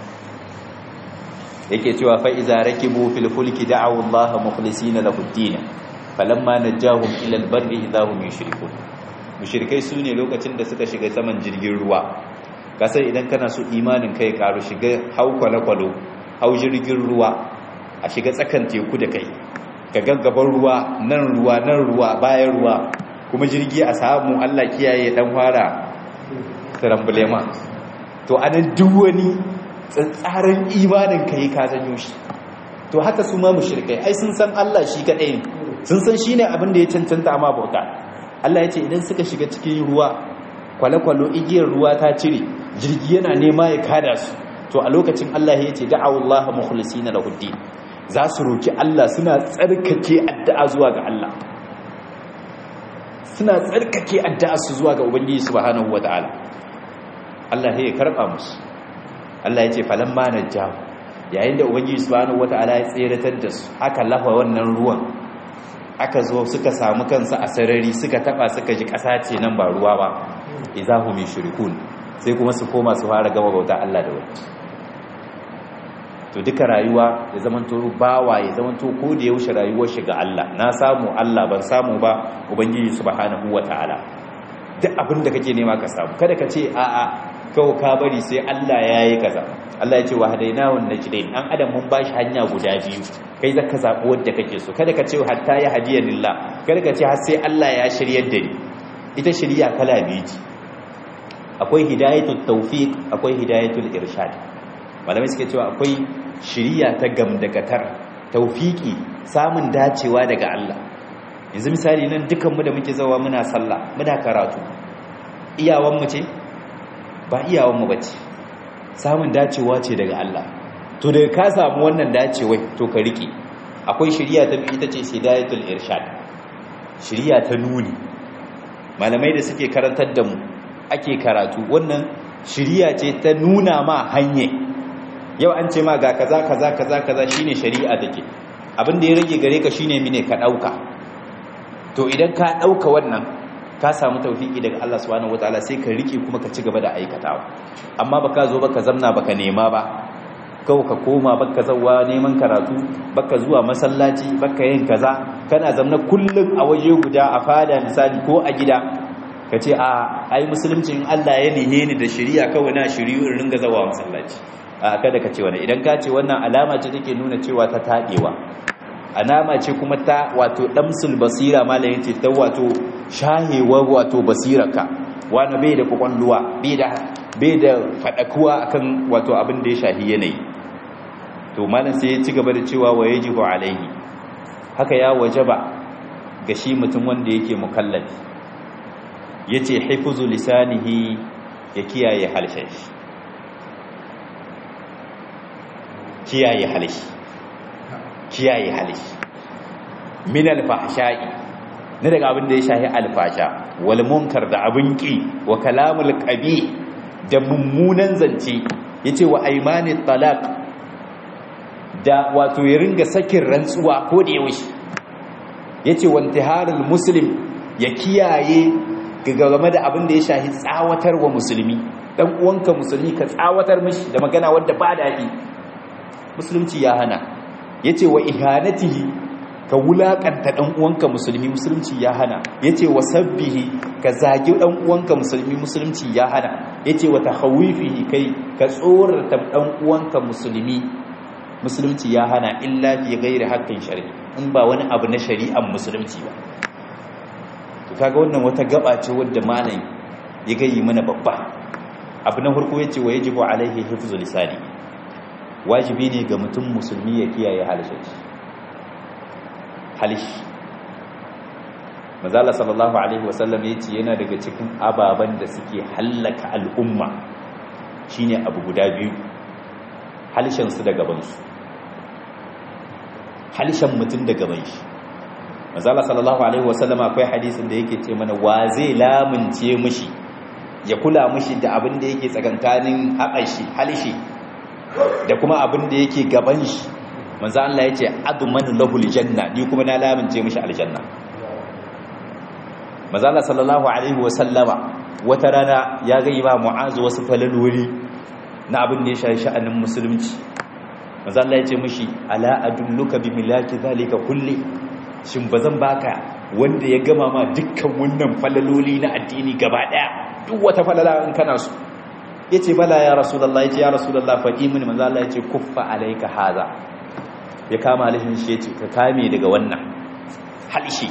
S1: yake cewa fa iza rakibu fil fulki da'u Allah mukhlisina lahu ad-din falamma najahum ila al-barri idahum yushrikun mushrikai sune lokacin da suka shiga saman jirgin ruwa kasar idan kana so imanin kai karu shiga hau kwale-kwalo hau jirgin ruwa a shiga tsakan teku da kai ka gaggaban ruwa nan ruwa nan ruwa bayan ruwa kuma jirgi a samu Allah kiyaye dan fara trambulema to anan duk wani tsatsarin imanin kai ka janyo shi to haka su ma mushrikai ai sun san Allah shi kadai ne sun san shine abin da ya cancanta amma bauta Allah ya ce idan suka shiga cikin ruwa kwale-kwalo igiyar ruwa ta cire jirgi yana nema ya kada su to a lokacin Allah ya ce da'awu Allah mukhlisina lahu din za su roki Allah suna tsarkake addu'a zuwa ga Allah suna tsarkake addu'a su zuwa ga ubangiji subhanahu wataala Allah ya karba musu Allah ya ce falamma najjahu yayin da ubangiji subhanahu wataala ya tseratar da su aka lafa wannan ruwan aka zo suka samu kansu a sarari suka taba suka ji ƙasa ce nan ba ruwa ba izahu min shirkun sai kuma su koma su fara gama bauta Allah da wani to duka rayuwa ya zamanto bawa ya zamanto ko da yaushe rayuwar shi ga Allah na samu Allah ban samu ba ubangiji subhanahu wataala duk abin da kake nema ka samu kada ka ce a'a kawai ka bari sai Allah yayi kaza Allah ya ce wa hadainahu najdain an adam mun bashi hanya guda biyu kai zaka zabi wanda kake so kada ka ce hatta ya hadiya lillah kada ka ce har sai Allah ya shiryar da ni ita shiriya kala biyu ce akwai hidayatul tawfiq akwai hidayatul irshad malamai suke cewa akwai shiriya ta gamdakatar taufiki samun dacewa daga Allah yanzu misali nan dukanmu da muke zawa muna sallah muna karatu iyawanmu ce ba iyawanmu ba ce samun dacewa ce daga Allah to daga ka samu wannan dacewai to ka rike akwai shiriya ta biyu ita ce hidayatul irshad shiriya ta nuni malamai da suke karantar da mu ake karatu wannan shiriya ce ta nuna ma hanye yau an ce ma ga kaza kaza kaza kaza shine shari'a take abin da ya rage gare ka shine mine ka dauka to idan ka dauka wannan ka samu tawfiki daga Allah subhanahu wataala sai ka rike kuma ka ci gaba da aikatawa amma baka zo baka zamna baka nema ba kawai ka koma baka zawa neman karatu baka zuwa masallaci baka yin kaza kana zamna kullum a waje guda a fada misali ko a gida ka ce a ai musulunci in Allah ya nihe ni da shari'a kawai na shiriyu in ringa zawa masallaci a kada ka ce wannan idan ka ce wannan alama ce take nuna cewa ta tadewa alama ce kuma ta wato damsul basira malamin ce ta wato shahewa wato basirarka wani bai da kwakwalluwa bai da bai da fadakuwa akan wato abin da ya shahi yanayi to malam sai ya ci gaba da cewa wa yajibu alaihi haka ya wajaba ga shi mutum wanda yake mukallafi yace hifuzu lisanihi ya kiyaye halshen shi kiyaye halishi kiyaye halishi min alfahsha'i ne daga abin da ya shahi alfasha wal munkar da abin ki wa kalamul qabi da mummunan zance yace wa aymani talaq da wato ya ringa sakin rantsuwa ko da yaushe yace wa intiharul muslim ya kiyaye game da abin da ya shahi tsawatar wa musulmi dan uwanka musulmi ka tsawatar mishi da magana wadda ba daɗi musulunci ya hana ya ce wa ihanatihi ka wulaƙanta ɗan uwanka musulmi musulunci ya hana ya ce wa sabbihi ka zagi ɗan uwanka musulmi musulunci ya hana ya ce wa tahawifihi kai ka tsorata ɗan uwanka musulmi musulunci ya hana illa fi gairi haƙƙin shari'i in ba wani abu na shari'an musulunci ba to kaga wannan wata gaba ce wadda malam ya gayi mana babba abu na farko ya ce wa yajibu alaihi hifzul lisani wajibi ne ga mutum musulmi ya kiyaye halishin halishi mazala sallallahu alaihi wasallam ya ce yana daga cikin ababen da suke hallaka al'umma shine abu guda biyu halishansu da gabansu halishan mutum da gaban shi mazala sallallahu alaihi wasallam akwai hadisin da yake ce mana wa zai lamunce mishi ya kula mishi da abin da yake tsakankanin haɓashi halishi da kuma abin da yake gaban shi manzo Allah yace adman lahul janna ni kuma na lamince mishi aljanna manzo Allah sallallahu alaihi wa sallama wata rana ya ga ba mu'azu wasu falalwuri na abin da ya shafi sha'anin musulunci manzo Allah yace mishi ala adulluka bi milaki zalika kulli shin bazan baka wanda ya gama ma dukkan wannan falaloli na addini gaba daya duk wata falala in kana so ya ce bala ya rasulallah ya ce ya rasulallah faɗi mini manzo Allah ya ce kuffa alaika haza ya kama alishin shi ya ce ka kame daga wannan halishi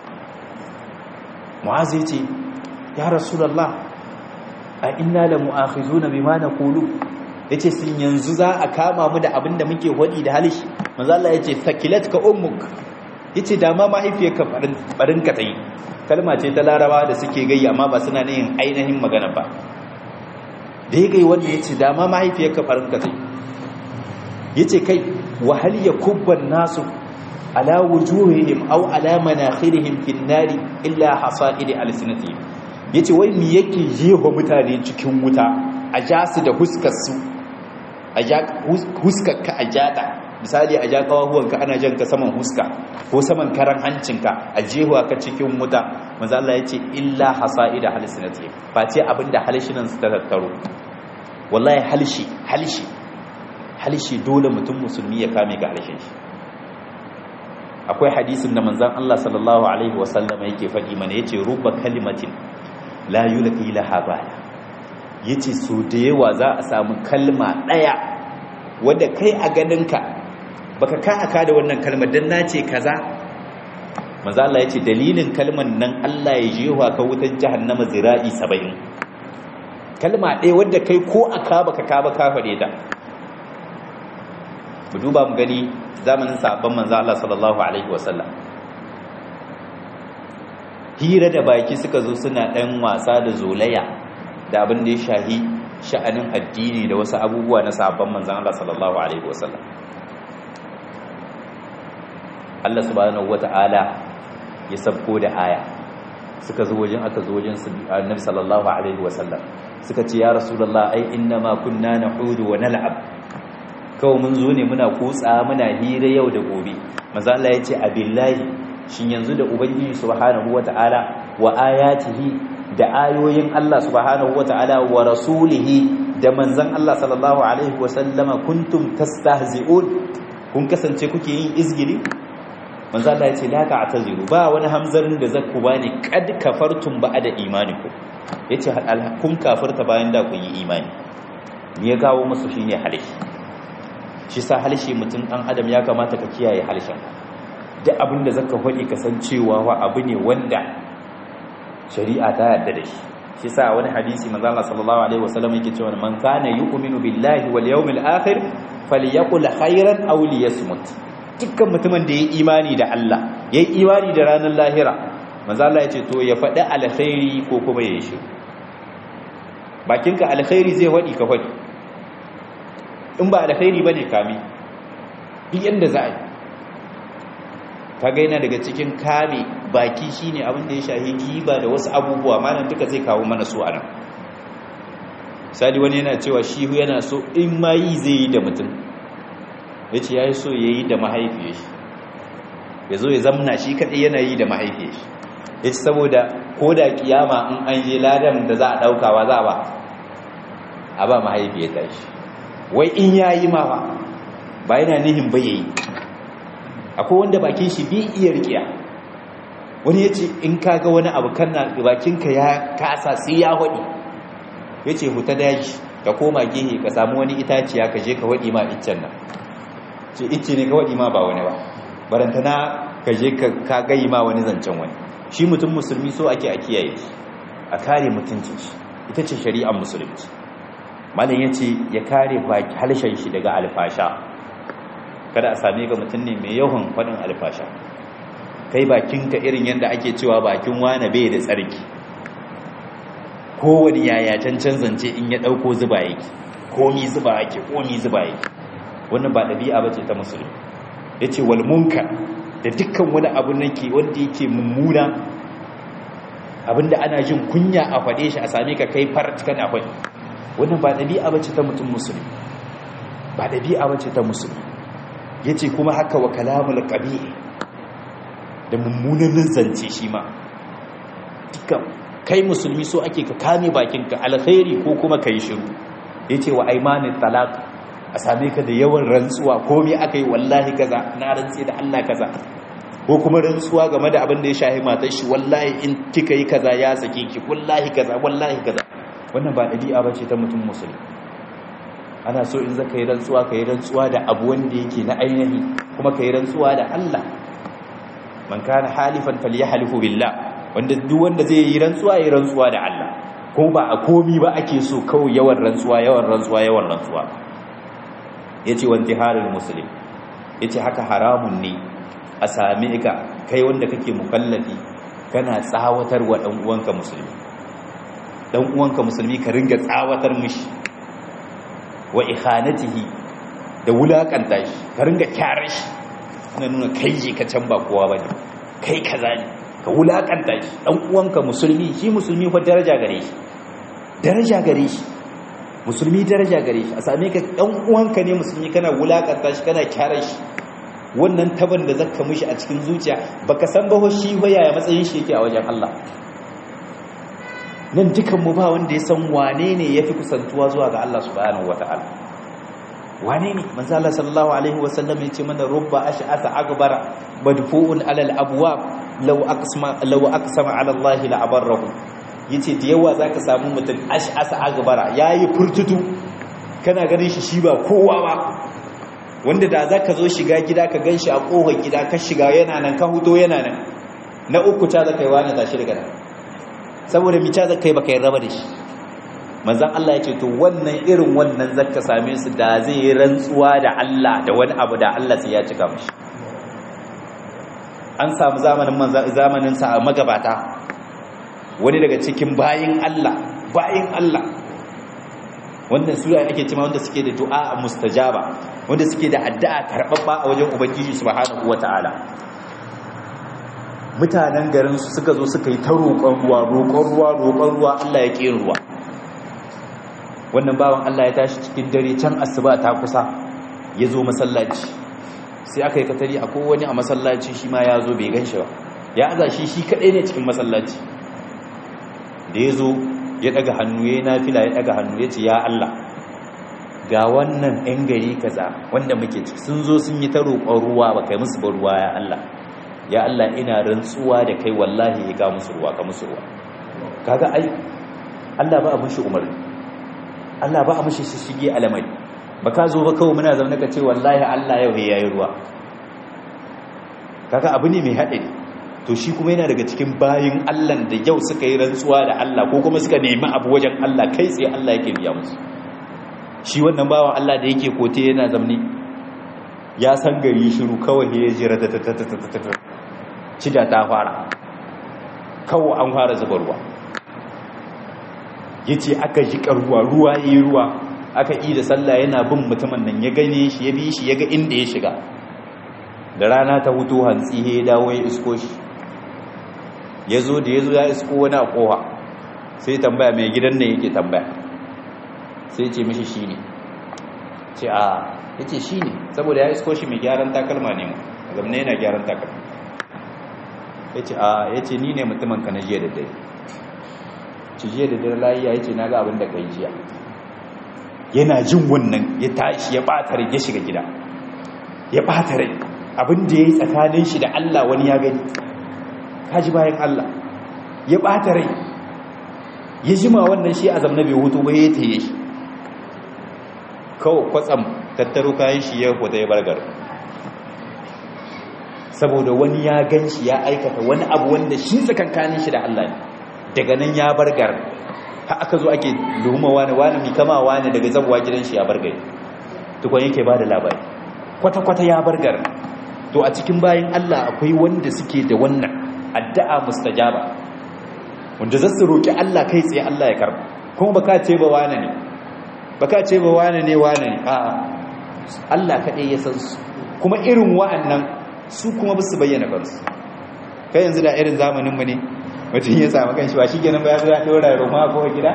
S1: mu'azu ya ce ya rasulallah a inna la mu'akhizuna bima naqulu yace sun yanzu za a kama mu da abin da muke hodi da halishi manzo Allah ya ce sakilatka ummuk yace da ma mahaifiyarka barin ka tayi kalma ce ta laraba da suke gayya amma ba suna yin ainihin magana ba da ya gai wanda ya ce dama mahaifiyarka farin ka zai ya ce kai wahal ya kubban nasu ala wujuhihim aw ala manakhirihim fin nari illa hasaidi alsinatihim yace wai me yake jefa mutane cikin wuta a ja su da huskar su a ja huskar ka a jada misali a ja kawahuwan ka ana jan ka saman huska ko saman karan hancinka a jehuwa ka cikin wuta manzo Allah yace illa hasaida alsinatihim ba ce abinda halshinan su ta tattaro wallahi halshi halshi halshi dole mutum musulmi ya kame ga halshin shi akwai hadisin da manzon Allah sallallahu alaihi wasallam yake faɗi mana yace rubba kalimatin la yulqi laha bala yace so da yawa za a samu kalma daya wanda kai a ganinka baka ka aka da wannan kalmar dan nace kaza manzo Allah yace dalilin kalman nan Allah ya jewa ka wutar jahannama zira'i 70 kalma ɗaya wadda kai ko aka baka ka ba ka faɗe ta mu duba mu gani zamanin sahabban manzo Allah sallallahu alaihi wasallam hira da baki suka zo suna ɗan wasa da zolaya da abin da ya shahi sha'anin addini da wasu abubuwa na sahabban manzan Allah sallallahu alaihi wasallam Allah subhanahu wata'ala ya sabko da aya suka zo wajen aka zo wajen annabi sallallahu alaihi wasallam suka ce ya rasulullah ai inna ma kunna nahudu wa nal'ab kawai mun zo ne muna kutsa muna hira yau da gobe manzo Allah ya ce abillahi shin yanzu da ubangiji subhanahu wata'ala wa ayatihi da ayoyin Allah subhanahu wata'ala wa rasulihi da manzon Allah sallallahu alaihi wasallama kuntum tastahzi'un kun kasance kuke yin izgili manzo Allah ya ce la ta'taziru ba wani hamzarin da zakku bani kad kafartum ba'da imanikum yace kun kafirta bayan da kun yi imani me ya kawo musu shine halishi shi sa halishi mutum dan adam ya kamata ka kiyaye halishin duk abin da zaka faɗi kasancewa wa abu ne wanda shari'a ta yarda da shi shi sa wani hadisi manzo Allah sallallahu alaihi wasallam yake cewa man kana yu'minu billahi wal yawmil akhir falyaqul khairan aw liyasmut dukkan mutumin da yayi imani da Allah yayi imani da ranar lahira manzo Allah yace to ya faɗi alkhairi ko kuma ya shi bakinka alkhairi zai faɗi ka faɗi in ba alkhairi bane kami duk yanda za a yi kaga yana daga cikin kame baki shine abin da ya shahi giba da wasu abubuwa malam duka zai kawo mana su anan sali wani yana cewa shi yana so in ma yi zai yi da mutum yace yayi so yayi da mahaifiyar shi yazo ya zamna shi kadai yana yi da mahaifiyar shi yace saboda koda kiyama in an je ladan da za a daukawa za a ba a ba mahaifiyar ta shi wai in yayi ma ba ba yana nihin ba yayi akwai wanda bakin shi bi iya rikiya wani ya ce in kaga wani abu kana bakinka ya kasa sai ya waɗi ya ce huta daji ka koma gehe ka samu wani itaciya ka je ka waɗi ma iccen nan ce icce ne ka waɗi ma ba wani ba barantana ka je ka gayi ma wani zancen wani shi mutum musulmi so ake a kiyaye shi a kare mutuncin shi ita ce shari'ar musulunci malam ya ce ya kare baki halshen shi daga alfasha kada a same ka mutum ne mai yawan faɗin alfasha kai bakinka irin yadda ake cewa bakin wane bai da tsarki kowane yaya cancan zance in ya ɗauko zuba yake komi zuba yake komi zuba yake wannan ba ɗabi'a ba ce ta musulmi ya ce walmunka da dukkan wani abu nake wanda yake mummuna abinda ana jin kunya a faɗe shi a same ka kai farat kana faɗi wannan ba ɗabi'a ba ce ta mutum musulmi ba ɗabi'a ba ce ta musulmi ya ce kuma haka wa kalamul ƙabi da mummunan zance shi ma dukkan kai musulmi so ake ka kame bakinka alkhairi ko kuma ka yi shiru ya ce wa aimanin talak a same ka da yawan rantsuwa ko me aka yi wallahi kaza na rantse da allah kaza ko kuma rantsuwa game da abin da ya shahi matar shi wallahi in kika yi kaza ya sake ki wallahi kaza wallahi kaza wannan ba ɗabi'a ba ce ta mutum musulmi ana so in zaka yi rantsuwa ka yi rantsuwa da abu wanda yake na ainihi kuma ka yi rantsuwa da Allah man kana halifan falyahlifu billah wanda duk wanda zai yi rantsuwa yi rantsuwa da Allah kuma ba a komi ba ake so kawai yawan rantsuwa yawan rantsuwa yawan rantsuwa yace wa intiharul muslim yace haka haramun ne a same ka kai wanda kake mukallafi kana tsawatar wa dan uwanka musulmi dan uwanka musulmi ka ringa tsawatar mishi wa ikhanatihi da wulakanta shi ka ringa kyara shi ana nuna kai je ka can ba kowa bane kai kaza ne ka wulakanta shi dan uwanka musulmi shi musulmi fa daraja gare shi daraja gare shi musulmi daraja gare shi a same ka dan uwanka ne musulmi kana wulakanta shi kana kyara shi wannan taban da zaka mishi a cikin zuciya baka san ba shi fa yaya matsayin shi yake a wajen Allah nan dukanmu ba wanda ya san wane ne ya fi kusantuwa zuwa ga Allah subhanahu wa ta'ala wane ne manzo Allah sallallahu alaihi wa sallam ya ce mana rubba ash'asa akbara madfu'un alal abwab law aqsama law aqsama ala Allah la abarrahu yace da yawa zaka samu mutum ash'asa akbara yayi furtutu kana ganin shi shi ba kowa ba wanda da zaka zo shiga gida ka ganshi a kofar gida ka shiga yana nan ka huto yana nan na uku ta zaka yi wani tashi daga nan saboda mica zaka yi baka yi raba da shi manzan Allah ya ce to wannan irin wannan zaka same su da zai yi rantsuwa da Allah da wani abu da Allah sai ya cika mashi an samu zamanin zamanin sa magabata wani daga cikin bayin Allah bayin Allah wannan sura ake cewa wanda suke da du'a mustajaba wanda suke da addu'a karbabba a wajen ubangiji subhanahu wataala mutanen garin su suka zo suka yi ta roƙon ruwa roƙon ruwa roƙon ruwa Allah ya ƙi ruwa wannan bawan Allah ya tashi cikin dare can asuba ta kusa ya zo masallaci sai aka yi katari a kowane a masallaci shi ma ya zo bai gan shi ba ya aza shi shi kaɗai ne cikin masallaci da ya zo ya ɗaga hannu ya yi nafila ya ɗaga hannu ya ce ya Allah ga wannan 'yan gari kaza wanda muke ci sun zo sun yi ta roƙon ruwa ba kai musu ba ruwa ya Allah ya Allah ina rantsuwa da kai wallahi ya ga musu ruwa ka musu ruwa kaga ai Allah ba a mushi umarni Allah ba a mushi shige alamari ba ka zo ba kawai muna zaune ka ce wallahi Allah yau ya yi ruwa kaga abu ne mai haɗari to shi kuma yana daga cikin bayin Allah da yau suka yi rantsuwa da Allah ko kuma suka nemi abu wajen Allah kai tsaye Allah yake biya musu shi wannan bawan Allah da yake kote yana zamne ya san gari shiru kawai ya jira da cida ta fara kawai an fara zuba ruwa ya ce aka ji ruwa ruwa ya yi ruwa aka yi da sallah yana bin mutumin nan ya gane shi ya bi shi ya ga inda ya shiga da rana ta hutu hantsi ya dawo ya isko shi ya zo da ya zo ya isko wani a koha sai tambaya mai gidan ne yake tambaya sai ce mishi shi ne ce a ya ce shi ne saboda ya isko shi mai gyaran takalma ne mu zamne yana gyaran takalma ya ce a ya ce ni ne mutumin ka na jiya da dare ci jiya da dare layi ya ce na ga abin da ka yi jiya yana jin wannan ya tashi ya ɓata rai ya shiga gida ya ɓata rai abin da ya yi tsakanin shi da Allah wani ya gani kaji bayan Allah ya ɓata rai ya jima wannan shi a zamna bai hutu ba ya taye shi kawai kwatsam tattaro kayan shi ya huta ya bargar saboda wani ya gan shi ya aikata wani abu wanda shi tsakankanin shi da Allah ne daga nan ya bargar ha aka zo ake luhuma wani wani mi kama wani daga zabuwa gidan shi ya bargar tukwan yake ba da labari kwata-kwata ya bargar to a cikin bayan Allah akwai wanda suke da wannan addu'a mustajaba wanda za su roƙi Allah kai tsaye Allah ya karba kuma baka ce ba wane ne baka ce ba wane ne wane ne a Allah kaɗai ya san su kuma irin wa'annan su kuma ba su bayyana kansu kai yanzu da irin zamanin mu ne mutum ya samu kanshi ba shi kenan ba ya zo ya ɗora roma ko gida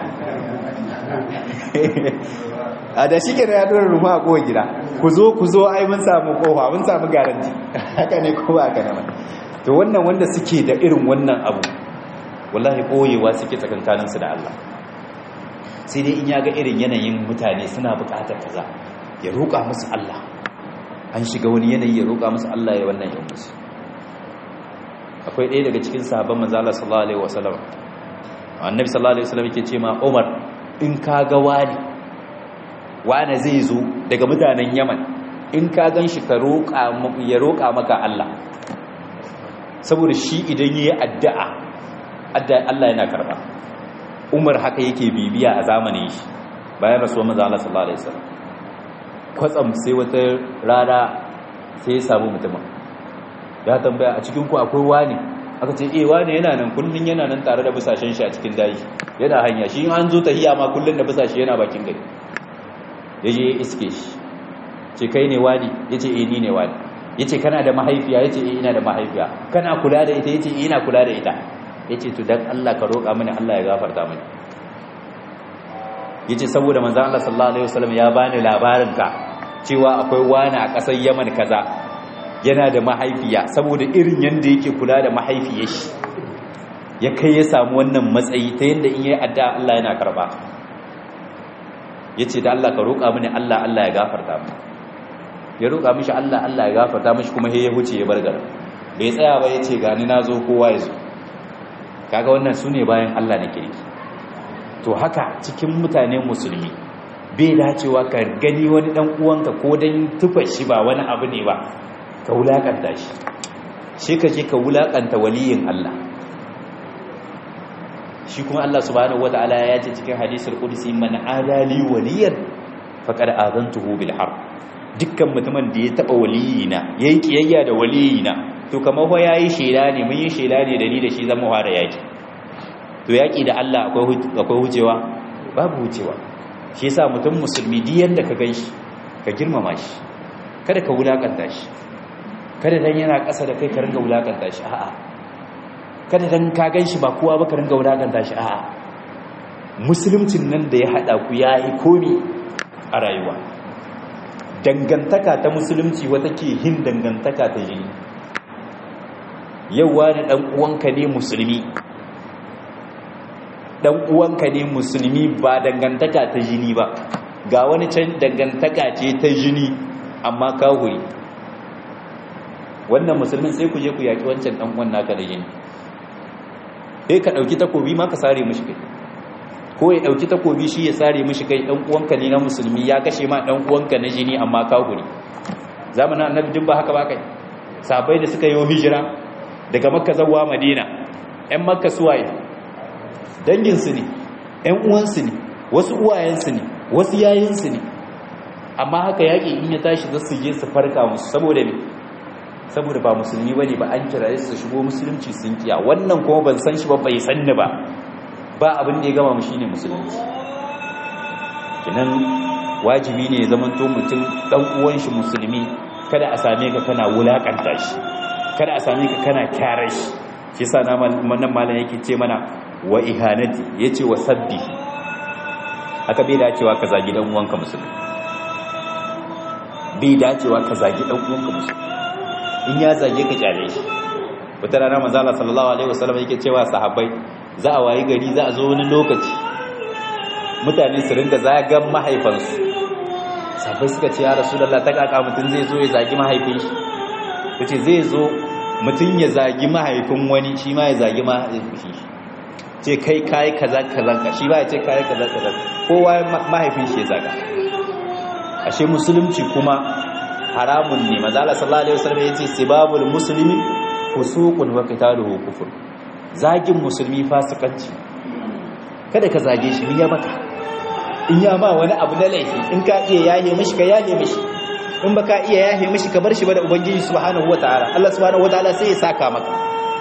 S1: a da shi kenan ya ɗora roma a kowa gida ku zo ku zo ai mun samu kofa mun samu garanti haka ne ko ba haka ne to wannan wanda suke da irin wannan abu wallahi koyewa suke tsakankaninsu da Allah sai dai in ya ga irin yanayin mutane suna bukatar kaza ya roƙa musu Allah an shiga wani yanayi ya roƙa musu Allah ya wannan yan musu akwai ɗaya daga cikin sahabban manzo Allah sallallahu alaihi wasallam annabi sallallahu alaihi wasallam yake ce ma Umar in ka ga wani wani zai zo daga mutanen Yaman in ka gan shi ka roƙa ya roƙa maka Allah saboda shi idan yayi addu'a addu'a Allah yana karba Umar haka yake bibiya a zamanin shi bayan rasuwar manzo Allah sallallahu alaihi wasallam kwatsam sai wata rana sai ya samu mutumin ya tambaya a cikin ku akwai wani aka ce eh wani yana nan kullun yana nan tare da busashen shi a cikin daji yana hanya shi an zo tahiya ma kullun da busashe yana bakin gari yaje ya iske shi ce kai ne wani yace eh ni ne wani yace kana da mahaifiya yace eh ina da mahaifiya kana kula da ita yace eh ina kula da ita yace to dan Allah ka roƙa mini Allah ya gafarta mini yace saboda manzon Allah sallallahu alaihi wasallam ya bani labarin ka cewa akwai wani a ƙasar Yaman kaza yana da mahaifiya saboda irin yanda yake kula da mahaifiyar shi ya kai ya samu wannan matsayi ta yanda in yayi addu'a Allah yana karba yace da Allah ka roƙa mini Allah Allah ya gafarta mini ya roƙa mishi Allah Allah ya gafarta mishi kuma he ya huce ya bar garin bai tsaya ba yace gani nazo kowa ya zo kaga wannan sune bayan Allah na kirki to haka cikin mutane musulmi bai dacewa ka gani wani dan uwanka ko dan tufa shi ba wani abu ne ba ka wulakanta shi shi ka je ka wulakanta waliyin Allah shi shi kuma Allah subhanahu wataala ya ce cikin hadisul qudsi man adali waliyan faqad azantuhu bil harb dukkan mutumin da ya taba waliyina yayi kiyayya da waliyina to kamar fa yayi shela ne mun yi shela ne da ni da shi zan mu fara yaki to yaki da Allah akwai akwai hucewa babu hucewa shi yasa mutum musulmi duk yanda ka ganshi ka girmama shi kada ka wulakanta shi kada dan yana ƙasa da kai ka ringa wulakanta shi a'a kada dan ka ganshi ba kowa ba ka ringa wulakanta shi a'a musuluncin nan da ya hada ku yayi komi a rayuwa dangantaka ta musulunci wata ke hin dangantaka ta jini yau wani dan uwanka ne musulmi dan uwanka ne musulmi ba dangantaka ta jini ba ga wani can dangantaka ce ta jini amma kawuri wannan musulmin sai ku je ku yaki wancan dan uwan naka da jini sai ka dauki takobi ma ka sare mishi kai ko ya dauki takobi shi ya sare mishi kai dan uwanka ne na musulmi ya kashe ma dan uwanka na jini amma kawuri zamanin annabi din ba haka ba kai sabai da suka yi hijira daga makka zawwa madina ƴan makka suwaye danginsu ne ƴan uwansu ne wasu uwayensu ne wasu yayinsu ne amma haka yaƙi in ya tashi za su je su farka musu saboda ne saboda ba musulmi bane ba an kira su shigo musulunci sun kiya wannan kuma ban san shi ba bai sanni ba ba abin da ya gama mu shine musulunci kinan wajibi ne ya zamanto mutum dan uwan shi musulmi kada a same ka kana wulakanta shi kada a same ka kana kyara shi shi yasa nan malam yake ce mana wa ihanati yace wa sabbi aka bai dacewa ka zagi dan uwanka musulmi bai dacewa ka zagi dan uwanka musulmi in ya zage ka kyale shi wata rana manzo Allah sallallahu alaihi wasallam yake cewa sahabbai za a wayi gari za a zo wani lokaci mutane su ringa zagan mahaifansu sahabbai suka ce ya rasulullah ta kaka mutun zai zo ya zagi mahaifin shi kace zai zo mutun ya zagi mahaifin wani shi ma ya zagi mahaifin shi ce kai kai kaza kaza ka shi ba ya ce kai kaza kaza kowa mahaifin shi ya zaga ashe musulunci kuma haramun ne mazala sallallahu alaihi wasallam yace sibabul muslimi fusuqun wa qitaluhu kufur zagin musulmi fasikanci kada ka zage shi ya maka in ya ma wani abu na laifi in ka iya yahe mishi ka yahe mishi in baka iya yahe mishi ka bar shi ba da ubangiji subhanahu wataala Allah subhanahu wataala sai ya saka maka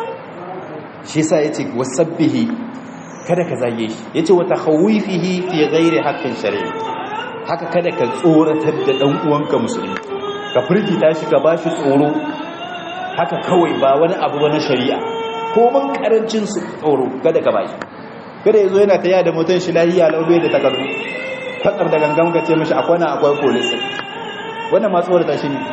S1: shi yasa yace wasabbihi kada ka zage shi yace wa takhawifihi fi ghairi haqqin shar'i haka kada ka tsoratar da dan uwanka musulmi ka firgita shi ka bashi tsoro haka kawai ba wani abu wani shari'a ko man karancin su tsoro kada ka bashi kada yazo yana taya da motan shi lahiya laube da takardu kwatsam da gangan ka ce mishi akwai na akwai police wannan ma tsorata shi ne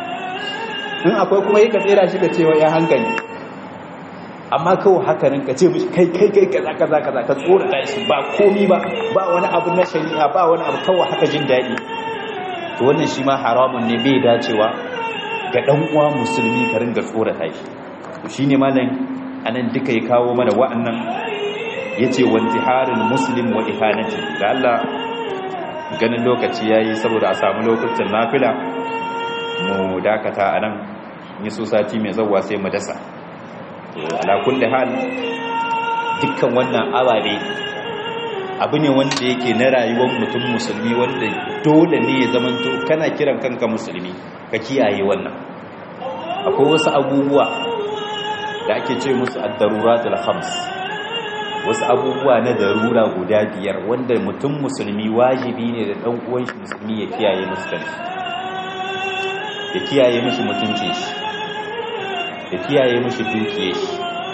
S1: in akwai kuma yi ka tsera shi ka cewa ya hankali amma kawai haka ka ce mishi kai kai kai kaza kaza kaza ka tsorata shi ba komi ba ba wani abu na shari'a ba wani abu kawai haka jin daɗi to wannan shi ma haramun ne bai dacewa ga dan uwa musulmi ka ringa tsorata shi to shine malam anan duka ya kawo mana wa'annan yace wantiharul muslim wa ihanati da Allah ganin lokaci yayi saboda a samu lokutan nafila mu dakata anan yi so sati mai zawwa sai mu dasa to ala kulli hal dukkan wannan ababe abu ne wanda yake na rayuwar mutum musulmi wanda dole ne ya zamanto kana kiran kanka musulmi ka kiyaye wannan akwai wasu abubuwa da ake ce musu ad-daruratul khams wasu abubuwa na darura guda biyar wanda mutum musulmi wajibi ne da dan uwan shi musulmi ya kiyaye musu kanshi ya kiyaye mishi mutuncin shi ya kiyaye mishi dukiyar shi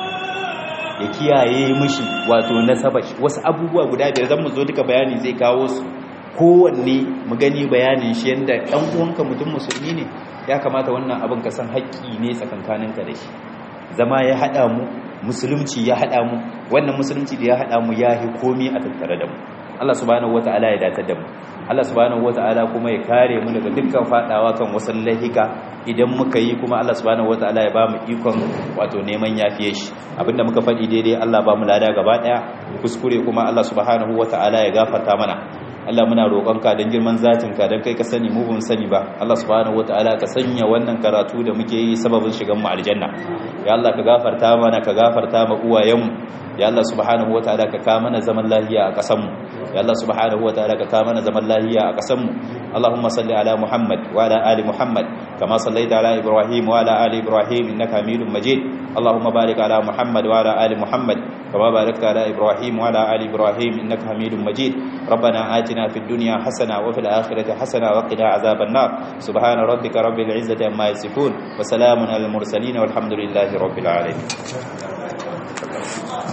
S1: ya kiyaye mishi wato nasaba shi wasu abubuwa guda biyar zan mu zo duka bayani zai kawo su kowanne mu gani bayanin shi yanda dan uwanka mutum musulmi ne ya kamata wannan abin ka san haƙƙi ne tsakankaninka da shi zama ya haɗa mu musulunci ya haɗa mu wannan musulunci da ya haɗa mu ya yi komi a tattare da mu Allah subhanahu wata'ala ya datar da mu Allah subhanahu wata'ala kuma ya kare mu daga dukkan fadawa kan wasan lahika idan muka yi kuma Allah subhanahu wata'ala ya ba mu ikon wato neman yafiye shi abinda muka faɗi daidai Allah ba mu lada gaba ɗaya kuskure kuma Allah subhanahu wata'ala ya gafarta mana Allah muna roƙonka don girman zatinka don kai ka sani mu bin sani ba Allah subhanahu wataala ka sanya wannan karatu da muke yi sababin shigan mu aljanna ya Allah ka gafarta mana ka gafarta ma uwayenmu ya Allah subhanahu wataala ka ka mana zaman lahiya a kasanmu ya Allah subhanahu wataala ka ka mana zaman lahiya a kasanmu Allahumma salli ala Muhammad wa ala ali Muhammad kama sallaita ala Ibrahim wa ala ali Ibrahim innaka Hamidum Majid Allahumma barik ala Muhammad wa ala ali Muhammad kama barakta ala Ibrahim wa ala ali Ibrahim innaka Hamidum Majid ربنا آتنا في الدنيا حسنة وفي الآخرة حسنة وقنا عذاب النار سبحان ربك رب العزة عما يصفون وسلام على المرسلين والحمد لله رب العالمين